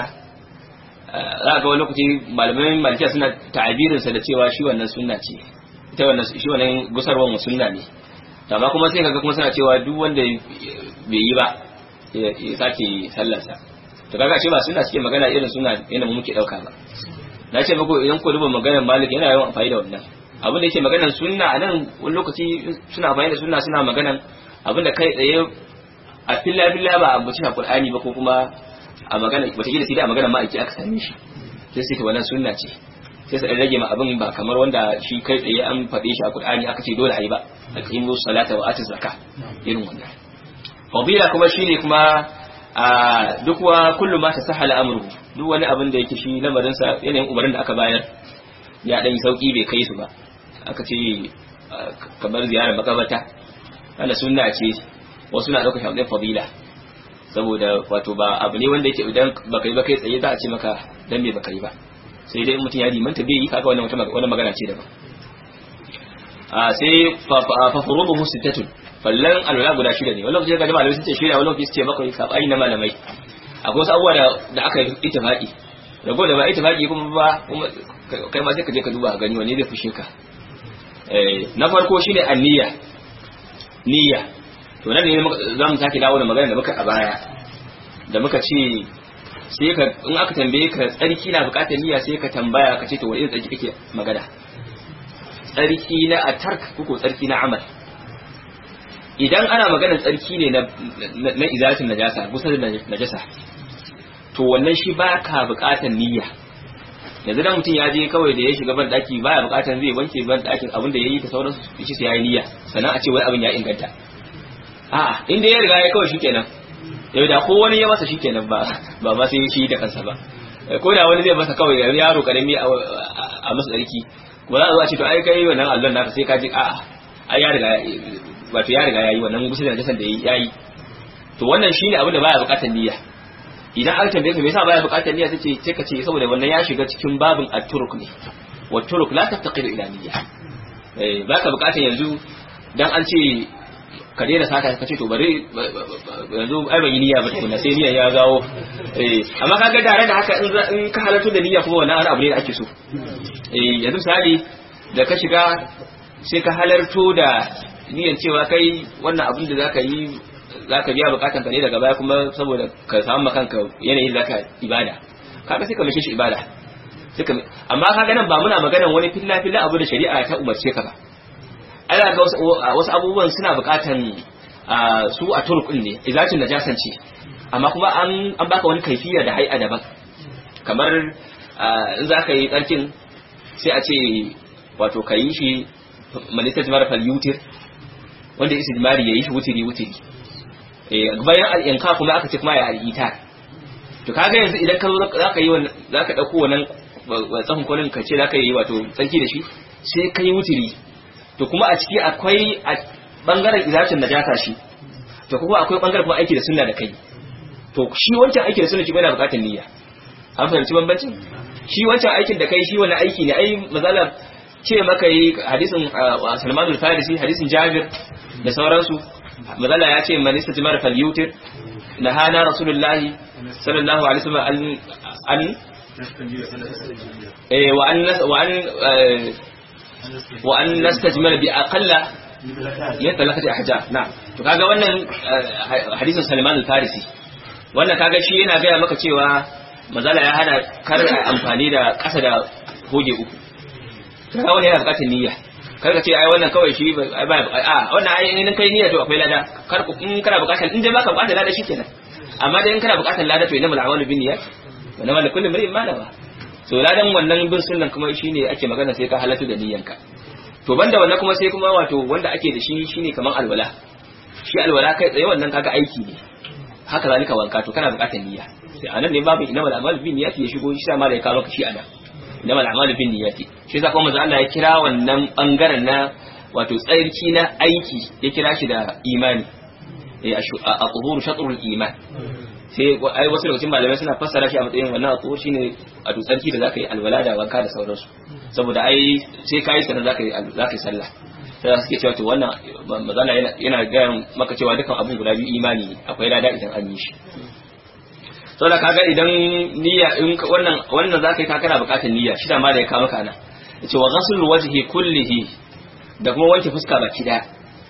za ga wani lokaci malamai malikiya suna ta'abirin sa da cewa shi wannan sunna ce ita wannan shi wannan gusarwan sunna ne amma kuma sai kaga kuma suna cewa duk wanda bai yi ba ya sake sallarsa to kaga ce ba suna suke magana irin suna yana muke dauka ba na ce muku idan ku duba maganar malik yana yawan amfani da wannan abin da yake maganar sunna a nan wani lokaci suna amfani da sunna suna maganar abin da kai tsaye a filla filla ba a mutu a qur'ani ba ko kuma a magana wata gida sai da a magana ma'aiki aka same shi sai sai wannan sunna ce sai su rage ma abin ba kamar wanda shi kai tsaye an faɗe shi a qur'ani aka ce dole a yi ba aqimu salata wa atu zakka irin wannan fadila kuma shine kuma a duk wa kullu ma tasahala amruhu duk wani abin da yake shi lamarin sa yanayin umarin da aka bayar ya dan sauki bai kai su ba aka ce kamar ziyarar makabarta wanda sunna ce wasu na ɗaukar shaɗin fadila saboda wato ba abu ne wanda yake idan baka yi ba kai tsaye za a ce maka dan me baka yi ba sai dai mutum ya limanta bai yi kaga wannan wata magana ce daban a sai fa furuduhu sittatun fallan alwala guda shida ne wani lokaci ga malamai sun ce shida wani lokaci su ce bakwai sabani na malamai akwai wasu abubuwa da aka yi ittifaqi rago da ba ittifaqi kuma ba kuma kai ma sai ka je ka duba gani wani zai fushe ka na farko shine anniya niyya to nan ne za mu sake dawo da magana da muka a baya da muka ce sai ka in aka tambaye ka tsarki na bukatar niyya sai ka tambaya ka ce to wani irin tsarki kake magana tsarki na atark ko tsarki na amal idan ana maganar tsarki ne na na izatin najasa kusa da najasa to wannan shi ba ka bukatar niyya yanzu dan mutum ya je kawai da ya shiga ban daki baya bukatar zai wanke ban dakin abin da yayi ta sauransu shi sai yayi niyya sannan a ce wai abin ya inganta a'a inda ya riga ya kawai shikenan yau da ko wani ya masa shikenan ba ba ma sai shi da kansa ba ko da wani zai masa kawai yaro karami a masa tsarki ba za a zo a ce to ai kai wannan allon naka sai ka ji a'a ai ya riga wato ya riga yayi wannan gusul da jasan da yayi to wannan shine abin da baya bukatar niyya idan aka tambaye ka me yasa baya bukatar niyya sai ce ka ce saboda wannan ya shiga cikin babin at-turuk ne wa turuk la taftaqiru ila niyya eh baka bukatar yanzu dan an ce ka daina sata ka ce to bari yanzu ai ban yi niyya ba tukunna sai niyya ya gawo eh amma kaga tare da haka in ka halarta da niyya kuma wannan abu ne da ake so eh yanzu misali da ka shiga sai ka halarto da niyyar cewa kai wannan abin da zaka yi zaka biya bukatan ka ne daga baya kuma saboda ka samu kanka yanayin zaka ibada kaga sai ka mace shi ibada amma kaga nan ba muna maganan wani filla filla abu da shari'a ta umarce ka ba ana ga wasu abubuwan suna bukatan su a turkun ne izacin da jasance amma kuma an an baka wani kaifiya da hai'a daban kamar in za ka yi tsarkin sai a ce wato ka yi shi malisat marafal yutir wanda istijmari ya yi shi wutiri wutiri bayan al'inka kuma aka ce kuma ya al'ita to kaga yanzu idan ka zo za ka yi za ka ɗauko wannan tsahon kwanin ka ce za ka yi wato tsarki da shi sai ka yi wutiri to kuma a ciki akwai a bangaren izacin najasa shi to kuma akwai bangaren kuma aiki da sunna da kai to shi wancan aiki da sunna shi yana bukatar niyya an fahimci bambancin shi wancan aikin da kai shi wani aiki ne ai mazala ce maka yi hadisin Salman al-Farisi hadisin Jabir da sauransu mazala ya ce man istajmara falyutir nahana rasulullahi sallallahu alaihi wasallam an eh wa an wa an وأن نستجمل بأقل من ثلاثة أحجار نعم to kaga wannan hadisin Salman al-Farisi wannan kaga shi yana gaya maka cewa mazala ya hana kar amfani da ƙasa da hoge uku kaga wannan yana buƙatar niyya kar ka ce ai wannan kawai shi ba a wannan ai in kai niyya to akwai lada kar ku in kana buƙatar in dai baka buƙatar lada shikenan amma dai in kana buƙatar lada to innamal a'malu binniyat wa innamal likulli imrin ma nawa so ladan wannan bin sunnan kuma shine ake magana sai ka halatu da niyyanka to banda wannan kuma sai kuma wato wanda ake da shi shine kaman alwala shi alwala kai tsaye wannan kaga aiki ne haka zalika wanka to kana bukatar niyya sai anan ne babu inamal a'malu bin niyyati ya shigo shi ma da ya kawo maka shi ana inamal a'malu bin niyyati shi yasa kuma manzo Allah ya kira wannan bangaren na wato tsarki na aiki ya kira shi da imani a tuhuru shatrul iman sai ai wasu lokacin malamai suna fassara shi a matsayin wannan a shine a dutsarki da zaka yi alwala da wanka da sauransu saboda ai sai kai sanar zaka yi zaka yi sallah sai suke cewa to wannan mazala yana yana ga maka cewa dukan abun guda biyu imani ne akwai lada idan an yi shi saboda kaga idan niyya in wannan wannan zaka yi kana bukatar niyya shi da ma da ya ka maka nan yace wa ghasl wajhi kullihi da kuma wanke fuska baki daya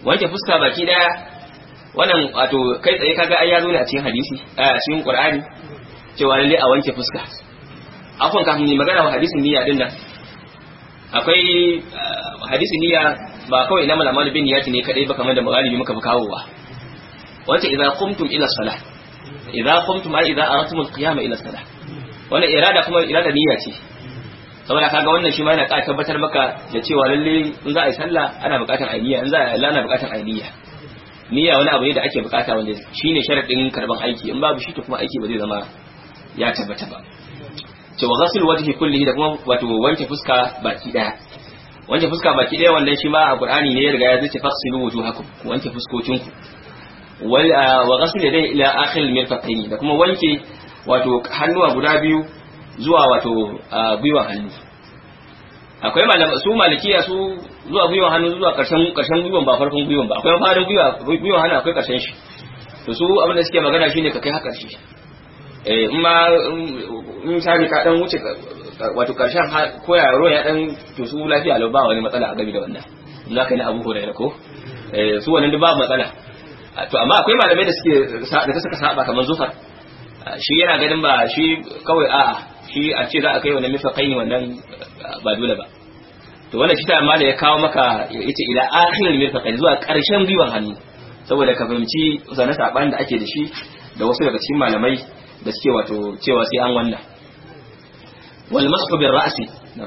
wanke fuska baki daya wannan wato kai tsaye kaga ai ya zo ne a cikin hadisi a cikin qur'ani cewa lalle a wanke fuska afwan kafin ni magana wa hadisin niyya din nan akwai hadisin niyya ba kawai na malamal bin niyyati ne kadai ba kamar da magalibi muka fi kawowa wace idza qumtum ila salah idza qumtum ai idza aratum al-qiyama ila salah wannan irada kuma irada niyya ce saboda kaga wannan shi ma yana ƙara tabbatar maka da cewa lalle in za a yi sallah ana buƙatar ainiya in za a yi ana buƙatar ainiya niyya wani abu ne da ake buƙata wanda shine sharadin karban aiki in babu shi to kuma aiki ba zai zama ya tabbata ba to wa ghasl wajhi kullihi da kuma wato wanke fuska baki daya wanke fuska baki daya wannan shi ma a qur'ani ne ya riga ya zace fasilu wujuhakum ku wanke fuskokinku wal wa ghasl yadayhi ila akhir al-mirfaqayn da kuma wanke wato hannuwa guda biyu zuwa wato gwiwan hannu akwai malama su malikiya su zuwa gwiwan hannu zuwa karshen karshen gwiwan ba farkon gwiwan ba akwai farin gwiwa gwiwan hannu akwai karshen shi to su abin da suke magana shine ka kai haka shi eh in ma in sani ka dan wuce wato karshen ko yaro ya dan to su lafiya lau ba wani matsala a gabi da wannan in za ka yi na abu hurairah ko eh su wannan duk ba matsala to amma akwai malamai da suke da suka saba kamar zufar shi yana ganin ba shi kawai a'a shi a ce za a kai wannan mifaqaini wannan ba dole ba to wannan shi ta amma da ya kawo maka yace ila akhiril mirfaqaini zuwa karshen gwiwan hannu saboda ka fahimci zane saban da ake da shi da wasu daga cikin malamai da suke wato cewa sai an wannan wal mashu bir ra'si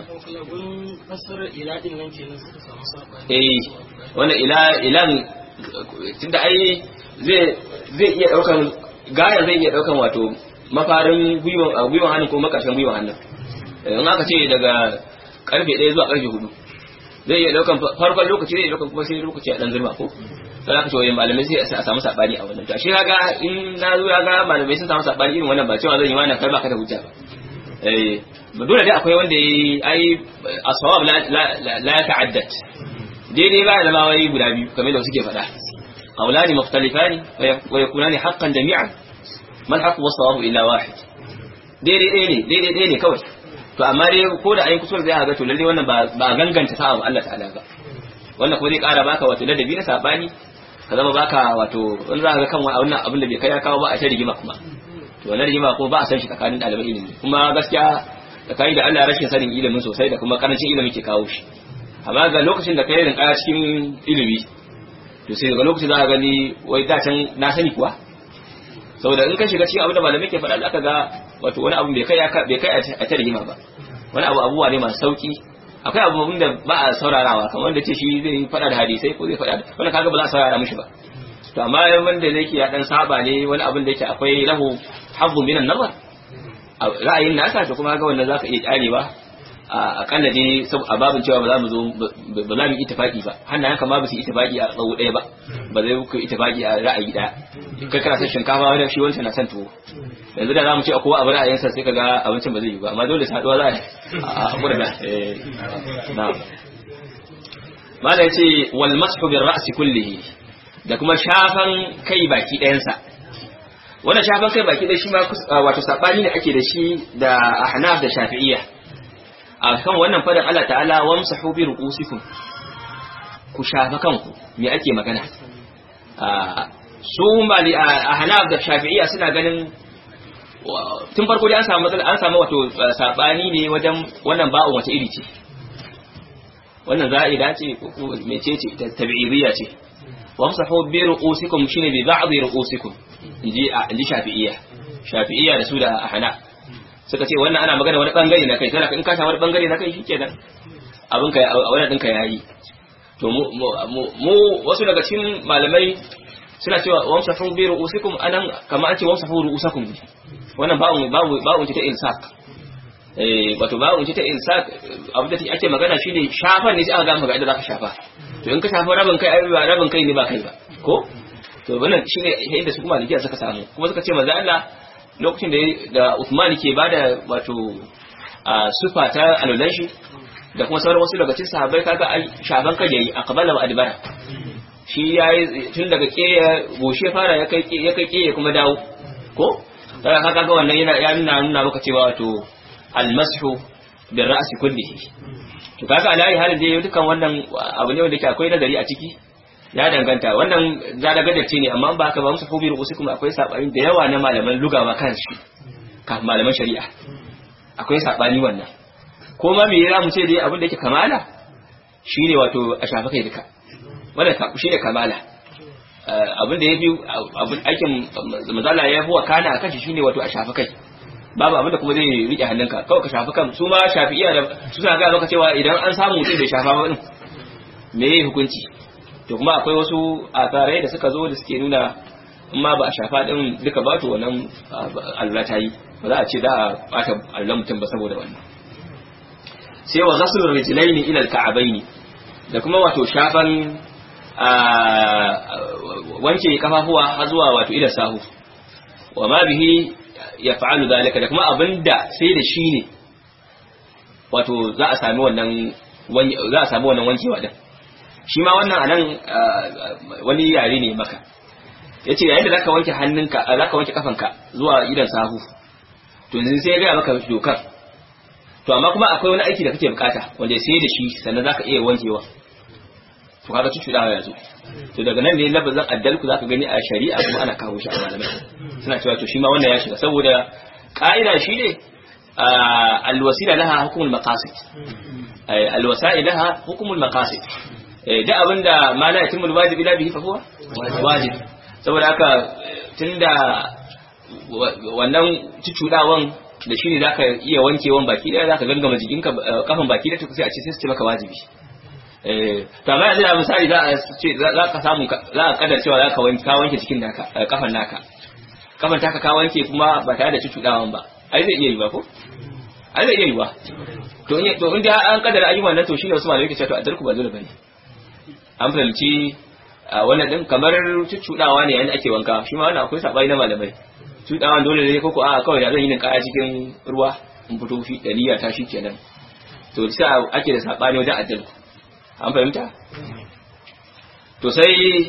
eh wannan ila ilan tunda ai zai zai iya daukan gaya zai iya daukan wato mafarin gwiwan gwiwan hannun ko makarshen gwiwan hannun in aka ce daga karfe 1 zuwa karfe 4 zai iya daukan farkon lokaci zai iya daukan kuma sai lokaci a dan zurma ko sai aka ce wai malamai sai a samu sabani a wannan to shi kaga in na zo ya ga malamai sun samu sabani irin wannan ba cewa zan yi wannan kai ba ka da hujja ba eh dole dai akwai wanda yayi ai asawab la la ya ta'addat daidai ba da ma wai guda biyu kamar da suke faɗa qawlani mukhtalifani wa yakunani haqqan jami'an man haqqu was-sawabu illa wahid daidai ɗaya ne daidai ɗaya ne kawai to amma dai ko da ayin kusur zai ga to lalle wannan ba ba ganganta sa'a Allah ta'ala ba wannan ko zai ƙara baka wato ladabi na sabani ka zama baka wato in za ka ga kan wannan abin da bai kai ya kawo ba a ta rigima kuma to wannan rigima ko ba a san shi tsakanin ɗaliban ilimi kuma gaskiya tsakani da Allah rashin sanin ilimin sosai da kuma karancin ilimi ke kawo shi amma ga lokacin da kai rinka cikin ilimi to sai daga lokacin za ka gani wai da can na sani kuwa saboda in ka shiga cikin abin da malamai ke faɗa aka ga wato wani abu bai kai bai kai a ta rigima ba wani abu abubuwa ne masu sauki akwai abubuwan da ba a saurarawa kamar wanda ce shi zai faɗa da hadisai ko zai faɗa wani kaga ba za a saurara mishi ba to amma wanda yake ya dan saba ne wani abin da yake akwai lahu habbu minan nazar ra'ayin nasa to kuma ga wannan zaka iya kyarewa a kalla dai a babin cewa ba za mu zo ba za mu ittifaki ba hannayen kama ba su ittifaki a tsawo ɗaya ba ba zai ku ittifaki a ra'ayi ɗaya kai kana son shinkafa wani shi wancan na son tuwo yanzu da za mu ce a kowa abu ra'ayinsa sai ka ga abincin ba zai yi ba amma dole saduwa za a hakura da na mala ya ce wal mashu bir ra'si kullihi da kuma shafan kai baki ɗayansa wannan shafan kai baki ɗaya shi ma wato sabani ne ake da shi da ahnaf da shafi'iyya a kan wannan fadin Allah ta'ala wamsahu bi ru'usikum ku shafa kanku me ake magana su mali a hanaf da shafi'iyya suna ganin tun farko dai an samu matsala an samu wato sabani ne wajen wannan ba'un wace iri ce wannan za'ida ce ko mece ce ta tabi'iyya ce wamsahu bi ru'usikum shine bi ba'd ru'usikum inji inji shafi'iyya shafi'iyya da su da hanaf suka ce wannan ana magana wani bangare na kai tana in ka samu wani bangare na kai shikenan abin ka a wannan dinka yayi to mu mu wasu daga cikin malamai suna cewa wamsahu bi ru'usikum anan kamar an ce wamsahu ru'usakum wannan ba'un ba'un ba'un ta insak eh wato ba'un ta insak abin da ake magana shine shafa ne sai aka ga maka inda zaka shafa to in ka shafa rabin kai ai rabin kai ne ba kai ba ko to wannan shine inda su kuma likiya suka samu kuma suka ce manzo Allah lokacin da da Uthman ke bada wato sufa ta alulan shi da kuma sauran wasu daga cikin sahabbai kaga ai shafan kai yayi aqbala wa adbara shi yayi tun daga kiyaye goshe fara ya kai ya kai kiyaye kuma dawo ko kaga kaga wannan yana ya nuna nuna maka cewa wato almashu bil ra's kullihi to kaga alai halin da dukan wannan abu ne wanda ke akwai nazari a ciki ya danganta wannan zada gajarce ne amma ba haka ba musu fobi rubusi kuma akwai sabani da yawa na malaman lugawa kan shi kafin malaman shari'a akwai sabani wannan ko ma me ya mu ce dai abin da yake kamala shine wato a shafa kai duka wannan shine kamala abin da ya fi abin aikin mazala ya fi wakana a kashi shine wato a shafa kai babu abin da kuma zai rike hannunka kawai ka shafi kan su ma shafi iya da su suna ga maka cewa idan an samu mutum bai shafa ba din me yayi hukunci to kuma akwai wasu asarai da suka zo da suke nuna in ma ba a shafa din duka ba to wannan Allah ta yi ba za a ce za a bata Allah mutum ba saboda wannan sai wa ghaslur rijlaini ila al-ka'baini da kuma wato shafan wanke kafafuwa har zuwa wato ila sahu wa ma bihi ya fa'alu zalika da kuma abinda sai da shi ne wato za a sami wannan za a sami wannan wankewa din shi ma wannan anan wani yare ne maka yace yayin da zaka wanke hannunka zaka wanke kafanka zuwa idan sahu to yanzu sai ya ga maka dokar to amma kuma akwai wani aiki da kake bukata wanda sai da shi sannan zaka iya wankewa to kaga cucudawa yanzu to daga nan ne labazin addalku zaka gani a shari'a kuma ana kawo shi a malamai suna cewa to shi ma wannan ya shiga saboda ka'ida shi ne alwasila laha hukumul maqasid alwasail laha hukumul maqasid da abinda ma la yatimul wajib ila bihi fa huwa wajib saboda haka tunda wannan cucudawan da shi ne zaka iya wankewan baki daya zaka gangama jikinka kafan baki da sai a ce sai su ce maka wajibi to amma yanzu da misali za a ce za ka samu za a kadar cewa za ka wanke ka wanke cikin naka kafan naka kafan taka ka wanke kuma ba tare da cucudawan ba ai zai iya yi ba ko ai zai iya yi ba to in to inda an kadara ayyukan nan to shine wasu malamai ke cewa to adarku ba dole bane an fahimci wannan din kamar cucudawa ne yayin ake wanka shi ma wannan akwai sabai na malamai cucudawan dole ne ko ko a kawai da zan yi kaya cikin ruwa in fito fi da niyya ta shi kenan to sai ake da sabani wajen adarku an fahimta to sai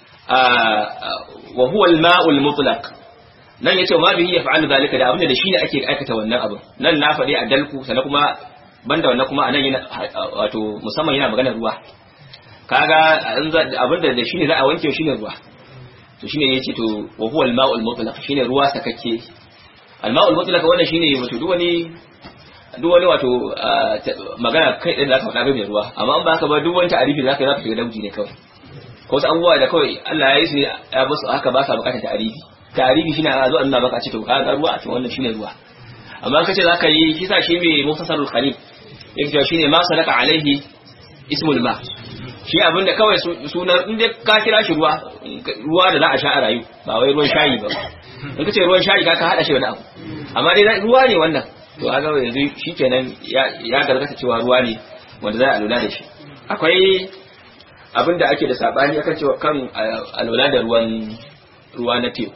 wa huwa al-ma'ul mutlaq nan yace ma bihi yaf'alu zalika da abinda da shine ake aikata wannan abin nan na faɗi a dalku sannan kuma banda wannan kuma anan yana wato musamman yana magana ruwa kaga abinda da shine za a wanke shine ruwa to shine yace to wa huwa al-ma'ul mutlaq shine ruwa sakakke al-ma'ul mutlaq wannan shine wato duk wani duk wani wato magana kai ɗin da aka faɗa mai ruwa amma an ba ka ba duk wani ta'arifi da zaka zaka shiga dauji ne kawai ko wasu abubuwa da kawai Allah ya yi su ya basu haka ba sa bukatar ta'arifi ta'arifi shine a zo Allah baka ce to ka ga ruwa a cikin wannan shine ruwa amma kace zaka yi kisa shi mai muftasarul khalil yake cewa shine ma sadaka alaihi ismul ma shi abin da kawai sunan in dai ka kira shi ruwa ruwa da za a sha a rayu ba wai ruwan shayi ba in kace ruwan shayi ka ka hada shi wani abu amma dai ruwa ne wannan to aga yanzu shikenan ya gargata cewa ruwa ne wanda za a lura da shi akwai abin da ake da sabani akan cewa kan alwala da ruwan ruwa na teku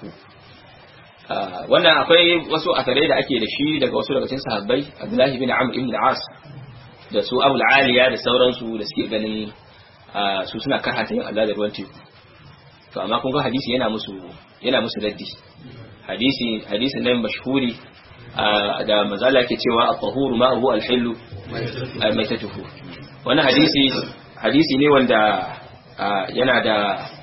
wannan akwai wasu asarai da ake da shi daga wasu daga cikin sahabbai Abdullahi bin Amr ibn al-As da su Abu aliya da sauransu da suke ganin su suna karhata yin alwala da ruwan teku to amma kun ga hadisi yana musu yana musu raddi hadisi hadisin nan mashhuri da mazala ke cewa at-tahuru ma huwa al-hillu maitatuhu wannan hadisi hadisi ne wanda yana da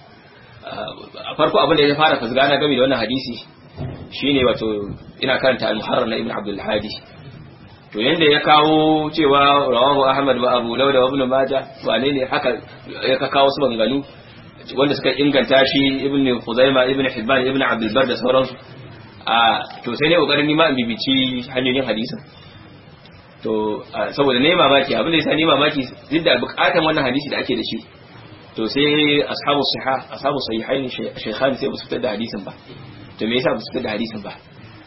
farko abin da ya fara fasga na game da wannan hadisi shine wato ina karanta al-muharrar na ibn abdul hadi to yanda ya kawo cewa rawahu ahmad wa abu dawud wa ibn majah wane ne haka ya kawo su banganu wanda suka inganta shi ibn khuzaima ibn hibban ibn abdul bar da sauransu a to sai ne kokarin nima in bibici hanyoyin hadisin to saboda ne mamaki abin da yasa ne mamaki duk da bukatan wannan hadisi da ake da shi to sai ashabu sahih ashabu sahihain shaykhan sai ba su fitar da hadisin ba to me yasa ba su fitar da hadisin ba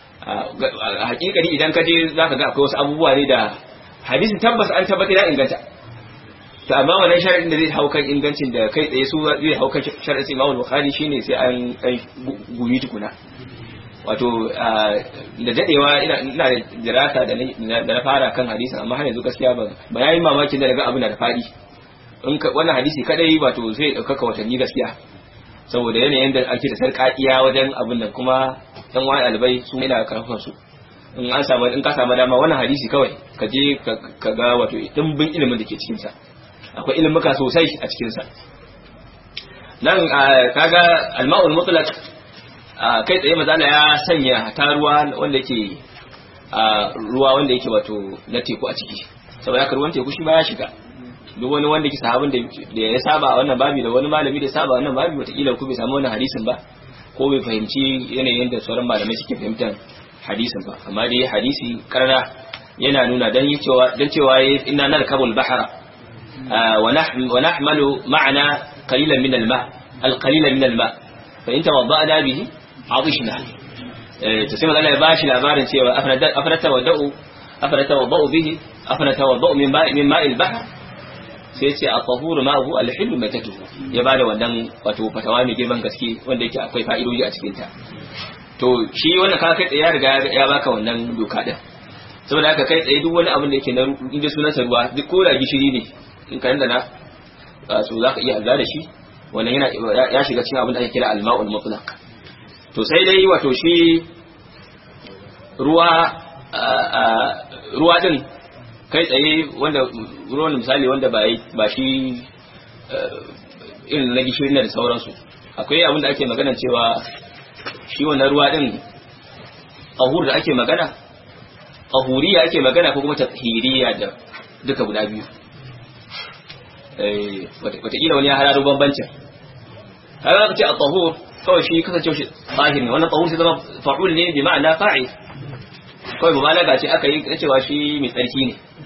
a hakikani idan ka je zaka ga akwai wasu abubuwa ne da hadisin tabbas an tabbata ya inganta to amma wannan sharadin da zai hau kan ingancin da kai tsaye su zai hau kan sharadin Imam Bukhari shine sai an kai gumi tukuna wato da dadewa ina ina da dirasa da na fara kan hadisin amma har yanzu gaskiya ba ba yayin mamakin da daga abin da fadi in wannan hadisi kadai wato zai dauka watanni gaskiya saboda yanayin da ake da sarƙaƙiya wajen abin nan kuma dan wani albai su ina karfafan su in an samu in ka samu dama wannan hadisi kawai ka je ka ga wato dimbin ilimin da ke cikin sa akwai ilimuka sosai a cikin sa nan kaga alma'ul mutlaq kai tsaye mazala ya sanya ta ruwa wanda yake ruwa wanda yake wato na teku a ciki saboda haka ruwan teku shi ba ya shiga duk wani wanda ke sahabin da ya saba a wannan babi da wani malami da ya saba a wannan babi wataƙila ku bai samu wannan hadisin ba ko bai fahimci yanayin da sauran malamai suke fahimtar hadisin ba amma dai hadisi karna yana nuna dan cewa dan cewa inna narkabul bahra wa nahmalu ma'ana qalilan min al-ma al-qalila min al-ma fa in tawadda'na bihi adishna to sai magana ya bashi labarin cewa afana tawadda'u afana tawadda'u bihi afana tawadda'u min ma'i min ma'il bahr sai ce a tahuru ma'ahu al-hillu matatuhu ya bada wannan wato fatawa mai girman gaske wanda yake akwai fa'idoji a cikin ta to shi wannan ka kai tsaye ya riga ya baka wannan doka din saboda haka kai tsaye duk wani abin da yake na inda sunan sa ruwa duk ko da gishiri ne in ka na so zaka iya Allah da shi wannan yana ya shiga cikin abin da ake kira al-ma'ul mutlaq to sai dai wato shi ruwa ruwa din kai tsaye wanda ruwan misali wanda ba ba shi irin na gishiri na da sauransu akwai abin da ake magana cewa shi wannan ruwa din ahur da ake magana ahuriya ake magana ko kuma tahiriya da duka guda biyu wataƙila wani ya hararo bambancin har aka ce a tahur kawai shi kasance shi tsahir ne wannan tahur sai zama fa'ul ne bi ma'ana fa'il kawai mubalaga ce aka yi cewa shi mai tsarki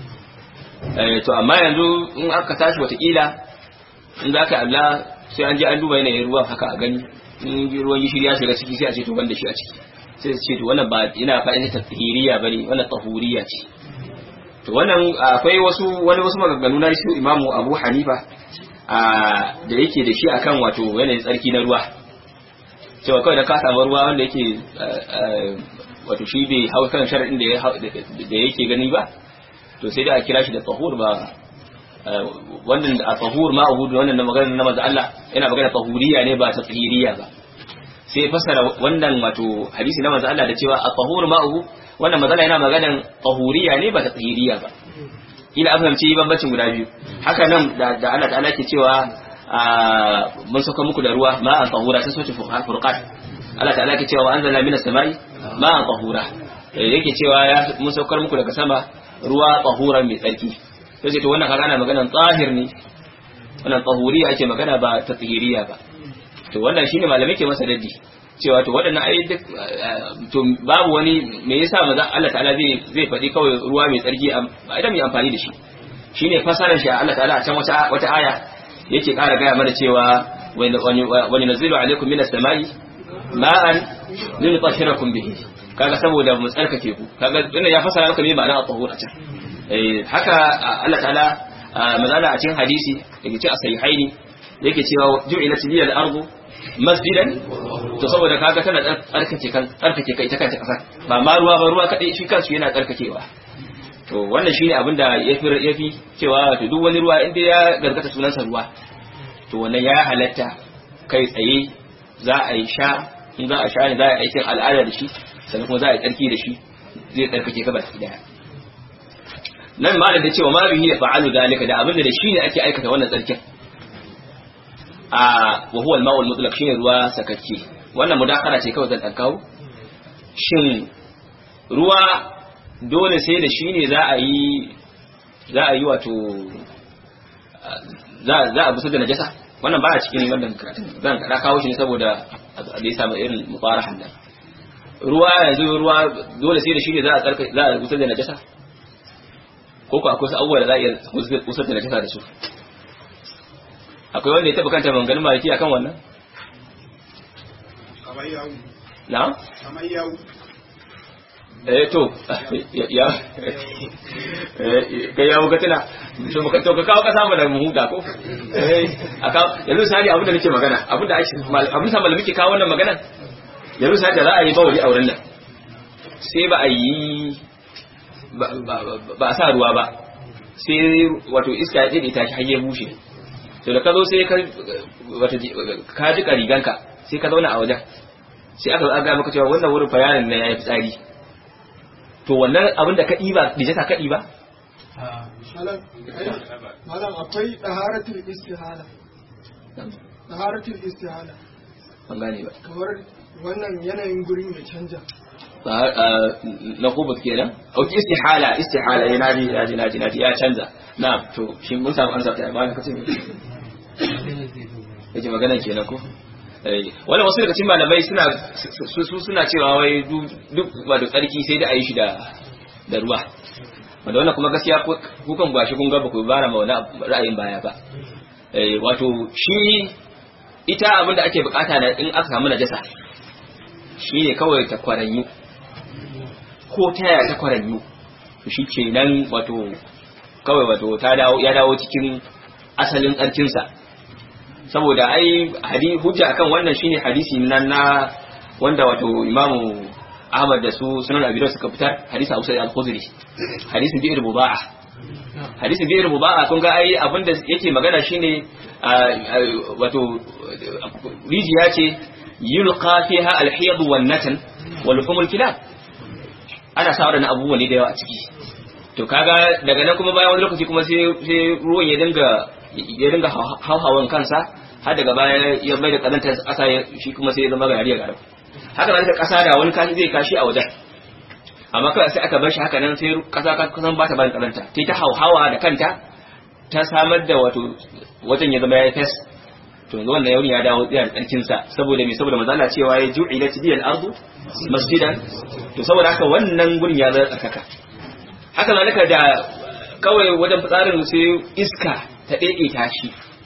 ne to amma yanzu in aka tashi wataƙila in za ka Allah sai an je an duba yanayin ruwan haka a gani in ruwan gishiri ya shiga ciki sai a ce to banda shi a ciki sai su ce to wannan ba ina fa'ida ta tahiriya bane wannan tahuriya ce to wannan akwai wasu wani wasu maganganu na shi Imamu Abu Hanifa da yake da shi akan wato yanayin tsarki na ruwa cewa kawai da ka samu ruwa wanda yake wato shi bai hau kan sharadin da yake gani ba to sai da a kira shi da tahur ba wannan a tahur ma abudu wannan na magana na manzo Allah yana magana tahuriya ne ba ta tsahiriya ba sai fasara wannan wato hadisi na manzo Allah da cewa a tahur ma abu wannan manzo Allah yana maganan tahuriya ne ba ta tsahiriya ba ila an fahimci bambancin guda biyu haka nan da Allah ta'ala ke cewa mun sauka muku da ruwa ma an tahura sai soce furqat Allah ta'ala ke cewa anzalna minas samai ma an tahura yake cewa ya mun saukar muku daga sama ruwa tahuran mai tsarki sai to wannan kaga ana maganan tsahir ne wannan tahuriya ake magana ba ta tsahiriya ba to wannan shine malamai ke masa daddi cewa to waɗannan ai duk to babu wani me yasa maza Allah ta'ala zai zai faɗi kawai ruwa mai tsarki idan mai amfani da shi shine fasarar shi Allah ta'ala a can wata wata aya yake ƙara gaya mana cewa wani nazilu alaikum minas samai ma'an linutahhirakum bihi kaga saboda mu tsarkake ku kaga wannan ya fasara maka me ma'ana at-tahur a can eh haka Allah ta'ala mazala a cikin hadisi yake ce a sahihaini yake cewa ju'ilat liyal ardu masjidan to saboda kaga tana tsarkake kan tsarkake kai ta kanta kasar ba ma ruwa ba ruwa kadai shi kansu yana tsarkakewa to wannan shine abin da yafi yafi cewa to duk wani ruwa inda ya gargata sunansa ruwa to wannan ya halatta kai tsaye za a yi sha in za a sha ne za a yi aikin al'ada da shi sannan kuma za a yi tsarki da shi zai tsarkake ka baki daya nan ma da cewa ma bihi ya fa'alu dalika da abin da shi ne ake aikata wannan tsarkin a wa huwa al-ma'ul mutlaq shine ruwa sakakke wannan mudakara ce kawai zan dan kawo shin ruwa dole sai da shi ne za a yi za a yi wato za za a busar da najasa wannan baya cikin wannan karatun zan kada kawo shi ne saboda da ya samu irin mubarahan nan ruwa yanzu ruwa dole sai da shi ne za a tsarka za a busar da najasa ko ko akwai abubuwa da za a iya busar da najasa da su akwai wanda ya taba kanta maganganun maliki akan wannan kamar yawu na kamar yawu eh to ya kai ya muka tana to muka to ka kawo kasa mu da mu huta ko eh aka yanzu sai abin da nake magana abin da ake abin da malami ke kawo wannan magana yanzu sai da za a yi bawali auren nan sai ba a yi ba a sa ruwa ba sai wato iska ya tsede ta shi har ya bushe to da ka zo sai ka wato ka jika riganka sai ka zauna a wajen sai aka ga maka cewa wannan wurin bayanin na yayi fitsari to wannan abin da ka ɗiba dijata ka ɗiba? malam akwai ɗaharatul istihala taharatul istihala ban gane ba kamar wannan yanayin gurin ya canja Ba- ah, na kubus kenan ok istihala istihala ya naji naji naji naji ya canza na to shi mun samu ansa ta amma kace me yake magana kenan ko eh wala wasu daga cikin malamai suna su su suna cewa wai du- duk wato tsarki sai da ayi shi da da ruwa wanda wannan kuma gaskiya ku ku kan gashi kun ga ba ku bara ma wani abu- ra'ayin baya ba eh wato shi ita abin da ake bukata na in aka samu najasa shine kawai ta kwaranyu ko ta yaya ta kwaranyu to shi ke nan wato kawai wato ta dawo ya dawo cikin asalin tsarkinsa saboda ai hadi hujja akan wannan shine hadisi nan na wanda wato imamu Ahmad da su sunan Abi Dawud suka fitar hadisi Abu Sa'id al-Khudri hadisin bi'r muba'a hadisin bi'r muba'a kun ga ai abinda yake magana shine ah, ah, wato rijiya ce yulqa fiha al-hiyad wan natan wal humul kilab ana sa waɗannan abubuwa ne da yawa a ciki to kaga daga nan kuma bayan wani lokaci kuma sai sai ruwan ya dinga ya dinga hauhawan kansa har daga baya ya mai da kazantar ƙasa ya- shi kuma sai ya zama gari ya garam haka nan ƙasa da wani kashi zai kashi a wajen amma kawai sai aka bar shi haka nan sai ƙasa ka kusan ba ta barin kazanta ta ta hauhawa da kanta ta samar da wato wajen ya zama ya yi fes to yanzu wannan yawon ya dawo tsayar tsarkinsa saboda mai saboda mazala cewa ya ju'i na tibiyar ardu masjidan to saboda haka wannan gurin ya zama tsarkaka haka zalika da kawai wajen fitsarin sai iska ta ɗaiɗe tashi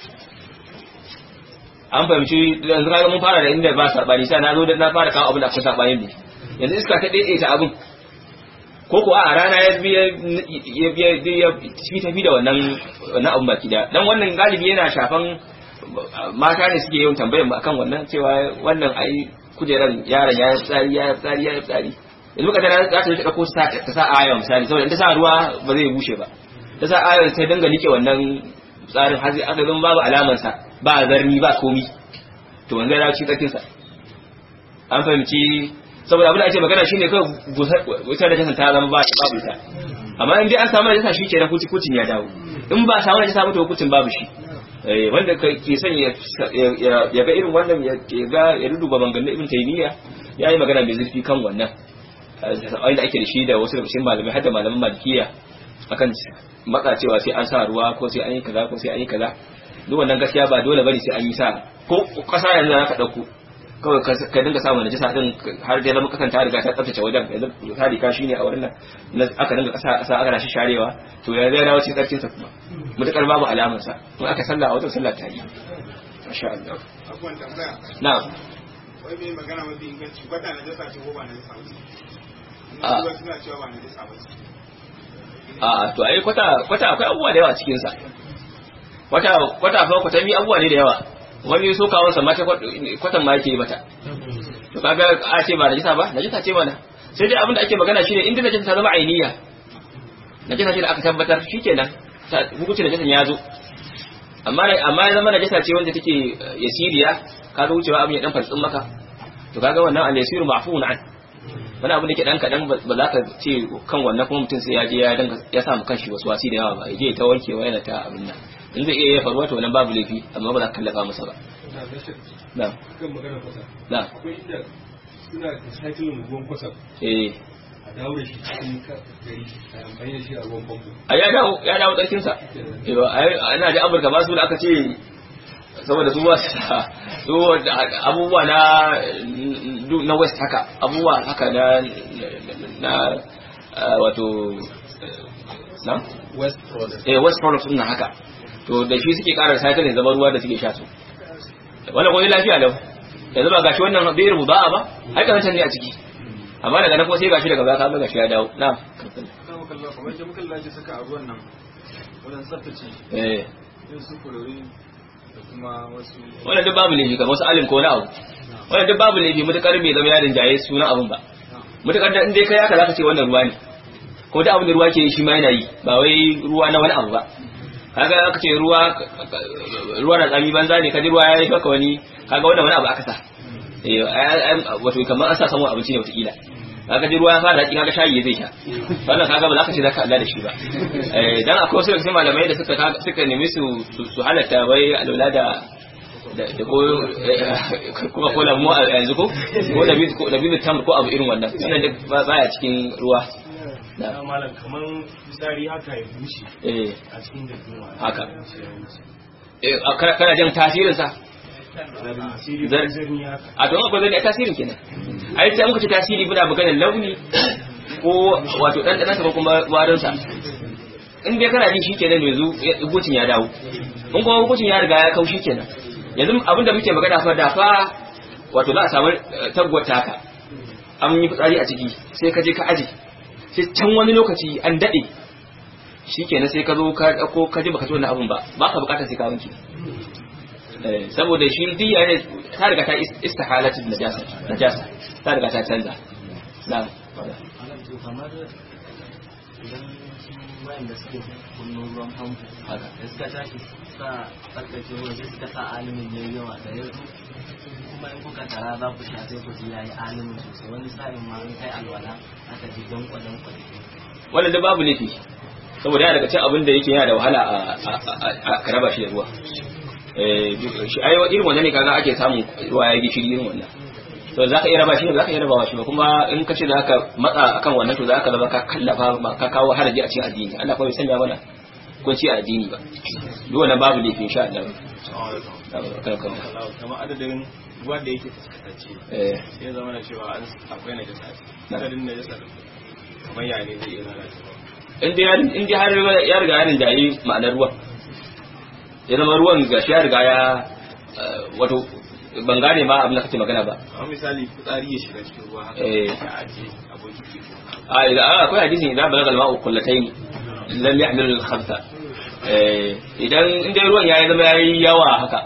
an fahimci yanzu kaga mun fara da inda ba saɓani sai na zo da na fara kawo abin da akwai saɓani ne yanzu iska ta ɗaiɗe ta abin ko ko a rana ya bi ya ya ya fi tafi da wannan wannan abin baki da dan wannan galibi yana shafan mata ne suke yawan tambayar mu akan wannan cewa wannan ai kujeran yaron ya yi tsari ya yi tsari ya yi tsari yanzu ka tana za ta je ta ɗauko ta ta sa aya misali saboda in ta sa ruwa ba zai bushe ba ta sa aya ta dinga nike wannan tsarin har sai aka zama babu alaman sa ba zarni ba komi to wanda ya ci tsakin sa an fahimci saboda abin da ake magana shine kawai wutar da ta zama ba babu ita amma in dai an samu najasa shi kenan kuci kucin ya dawo in ba samu najasa ba to hukuncin babu shi Eh, wanda ka- ke son ya ya- ya ga irin wannan ya ya ga ya duduba banganin ibn taymiya ya yi magana mai zurfi kan wannan wanda ake da shi da wasu daga cikin malamai har da malaman malikiya akan maka cewa sai an sa ruwa ko sai an yi kaza ko sai an yi kaza duk wannan gaskiya ba dole bane sai an yi sa ko kasa yanzu za ka dauko kawai ka- ka dinga samun najasa din har da zama kasan ta riga ta tsaftace wajen yanzu misali ka shine a wurin nan na- aka dinga kasa kasa aka rashi sharewa to ya zai dawo cikin tsarkin sa kuma mutakar babu alamar sa in aka sallah a wajen sallah ta yi masha Allah abubuwan tambaya na'am wai mai magana mafi inganci kwata na jasa ce ko ba na jasa ba ce Ah. Ina suna cewa ba na jasa ba ce a to ai kwata kwata akwai abubuwa da yawa a cikin sa kwata kwata fa kwata mi abubuwa ne da yawa wani so kawon sa mata kwatan ma yake mata to kaga a ce ba najisa ba najisa ce mana sai dai abin da ake magana shine inda najisa ta zama ainiya najisa ce da aka tabbatar shikenan ta hukuncin najisan ya zo amma amma ya zama najisa ce wanda take eh, yasiriya kaga wucewa abin ya dan fartsin maka to kaga wannan al-yasiru ma'fuun an wani abu da ke dan kadan ba za ka ce kan wannan kuma mutum sai ya je ya danga ya samu kanshi wasu wasi da yawa ba ya je ta wankewa yana ta abin nan in zai iya ya faruwa to wannan babu laifi amma ba za ka kallafa masa ba na kan magana kwasa na akwai inda suna recycling ruwan kwasa eh a dawo da shi cikin ka- gari a amfani da shi a ruwan famfo a ya dawo ya dawo tsarkin sa eh ai ana da amurka ba su da aka ce saboda su ba su da- su da abubuwa na na west haka abubuwa haka na na eh, wato eh, na west product eh west products din nan haka to da shi suke ƙara recycling zama ruwa da suke sha su wannan kuma lafiya lau yanzu ba gashi wannan bai rubu ba ba ai kan ne a ciki amma daga nan kuma sai gashi daga baya ka ga gashi ya dawo na Kama kallon kamar da muka laje saka a ruwan nan wajen tsaftace eh yin su kulori da kuma wasu wannan duk babu laifi kamar wasu alim ko na abu wannan duk babu laifi mutakar bai zama yarin jaye sunan abun ba mutakar da in dai kai haka zaka ce wannan ruwa ne ko da abin da ruwa ke yi shi ma yana yi ba wai ruwa na wani abu ba kaga aka ce ruwa ruwa na tsami banza ne kaji ruwa ya yi maka wani kaga wannan wani abu aka sa eh ai- ai- wato kamar an sa samu abinci ne wataƙila kaga ji ruwa ya fara daɗi kaga shayi zai sha wannan kaga ba za ka ce za ka Allah da shi ba eh dan akwai wasu daga cikin malamai da suka suka nemi su su- su halatta wai alwala da da da ko kuma ko lamu a yanzu ko ko da bi ko da bi tam ko abu irin wannan wannan duk ba- baya cikin ruwa na da malam kamar fitsari haka ya bushe eh a cikin da kuma haka eh a- kana kana jin tasirin sa asiri Zar- ko zirni haka a to akwai zai tasirin kenan ai sai muka ce tasiri muna maganar launi ko wato dan dan ko kuma warin sa in dai kana ji shikenan yanzu hukuncin ya dawo in kuma hukuncin ya riga ya kau shikenan yanzu abinda muke magana fa da fa wato za a samu eh, taguwar taka an yi fitsari a ciki sai ka je ka aje sai can wani lokaci an dade shikenan sai ka zo ka dauko ka ji baka ci wannan abun ba baka bukatar sai ka wanke Eh, saboda shi duk ya ne ta riga ta is- istihalatu najasa najasa ta riga ta canza na kamar idan wayan da suke kunno ruwan famfo haka da suka tashi sa tsarkake ruwa sai suka sa alimin yayi yawa da yanzu kuma in kuka tara za ku sha sai ku ji yayi alimin sosai wani sa'in ma in kai alwala aka ji don kwadan kwadan wannan da babu laifi saboda yana daga cikin abin da yake yana da wahala a a- a- a ka raba shi da ruwa eh duk- shi ai irin wannan ne kaga ake samun ruwa ya gishiri irin wannan to za ka iya raba shi ne za ka iya rabawa shi ba kuma in ka ce za ka matsa akan wannan to za ka zama ka kallafa ma ka kawo haraji a cikin addini Allah kuma bai sanya mana kunci a addini ba duk wannan babu laifi insha Allah Kan- kan- kamar adadin ruwan da yake fuskantacce eh sai zama na cewa an akwai najasa Na. adadin najasa kamar ya ne zai iya lalacewa in dai har in dai har ya riga ya rinjayi ma'anar ruwan ya zama ruwan gashi ya riga ya eh, wato ban gane ma abin da kake magana ba kamar misali fitsari ya shiga cikin ruwa haka Eh. ya ajiye abokin ke a idan a akwai hadisin idan balaga al-ma'u qullatayn lam yahmil al-khamsa eh idan in dai ruwan yayi zama yayi yawa haka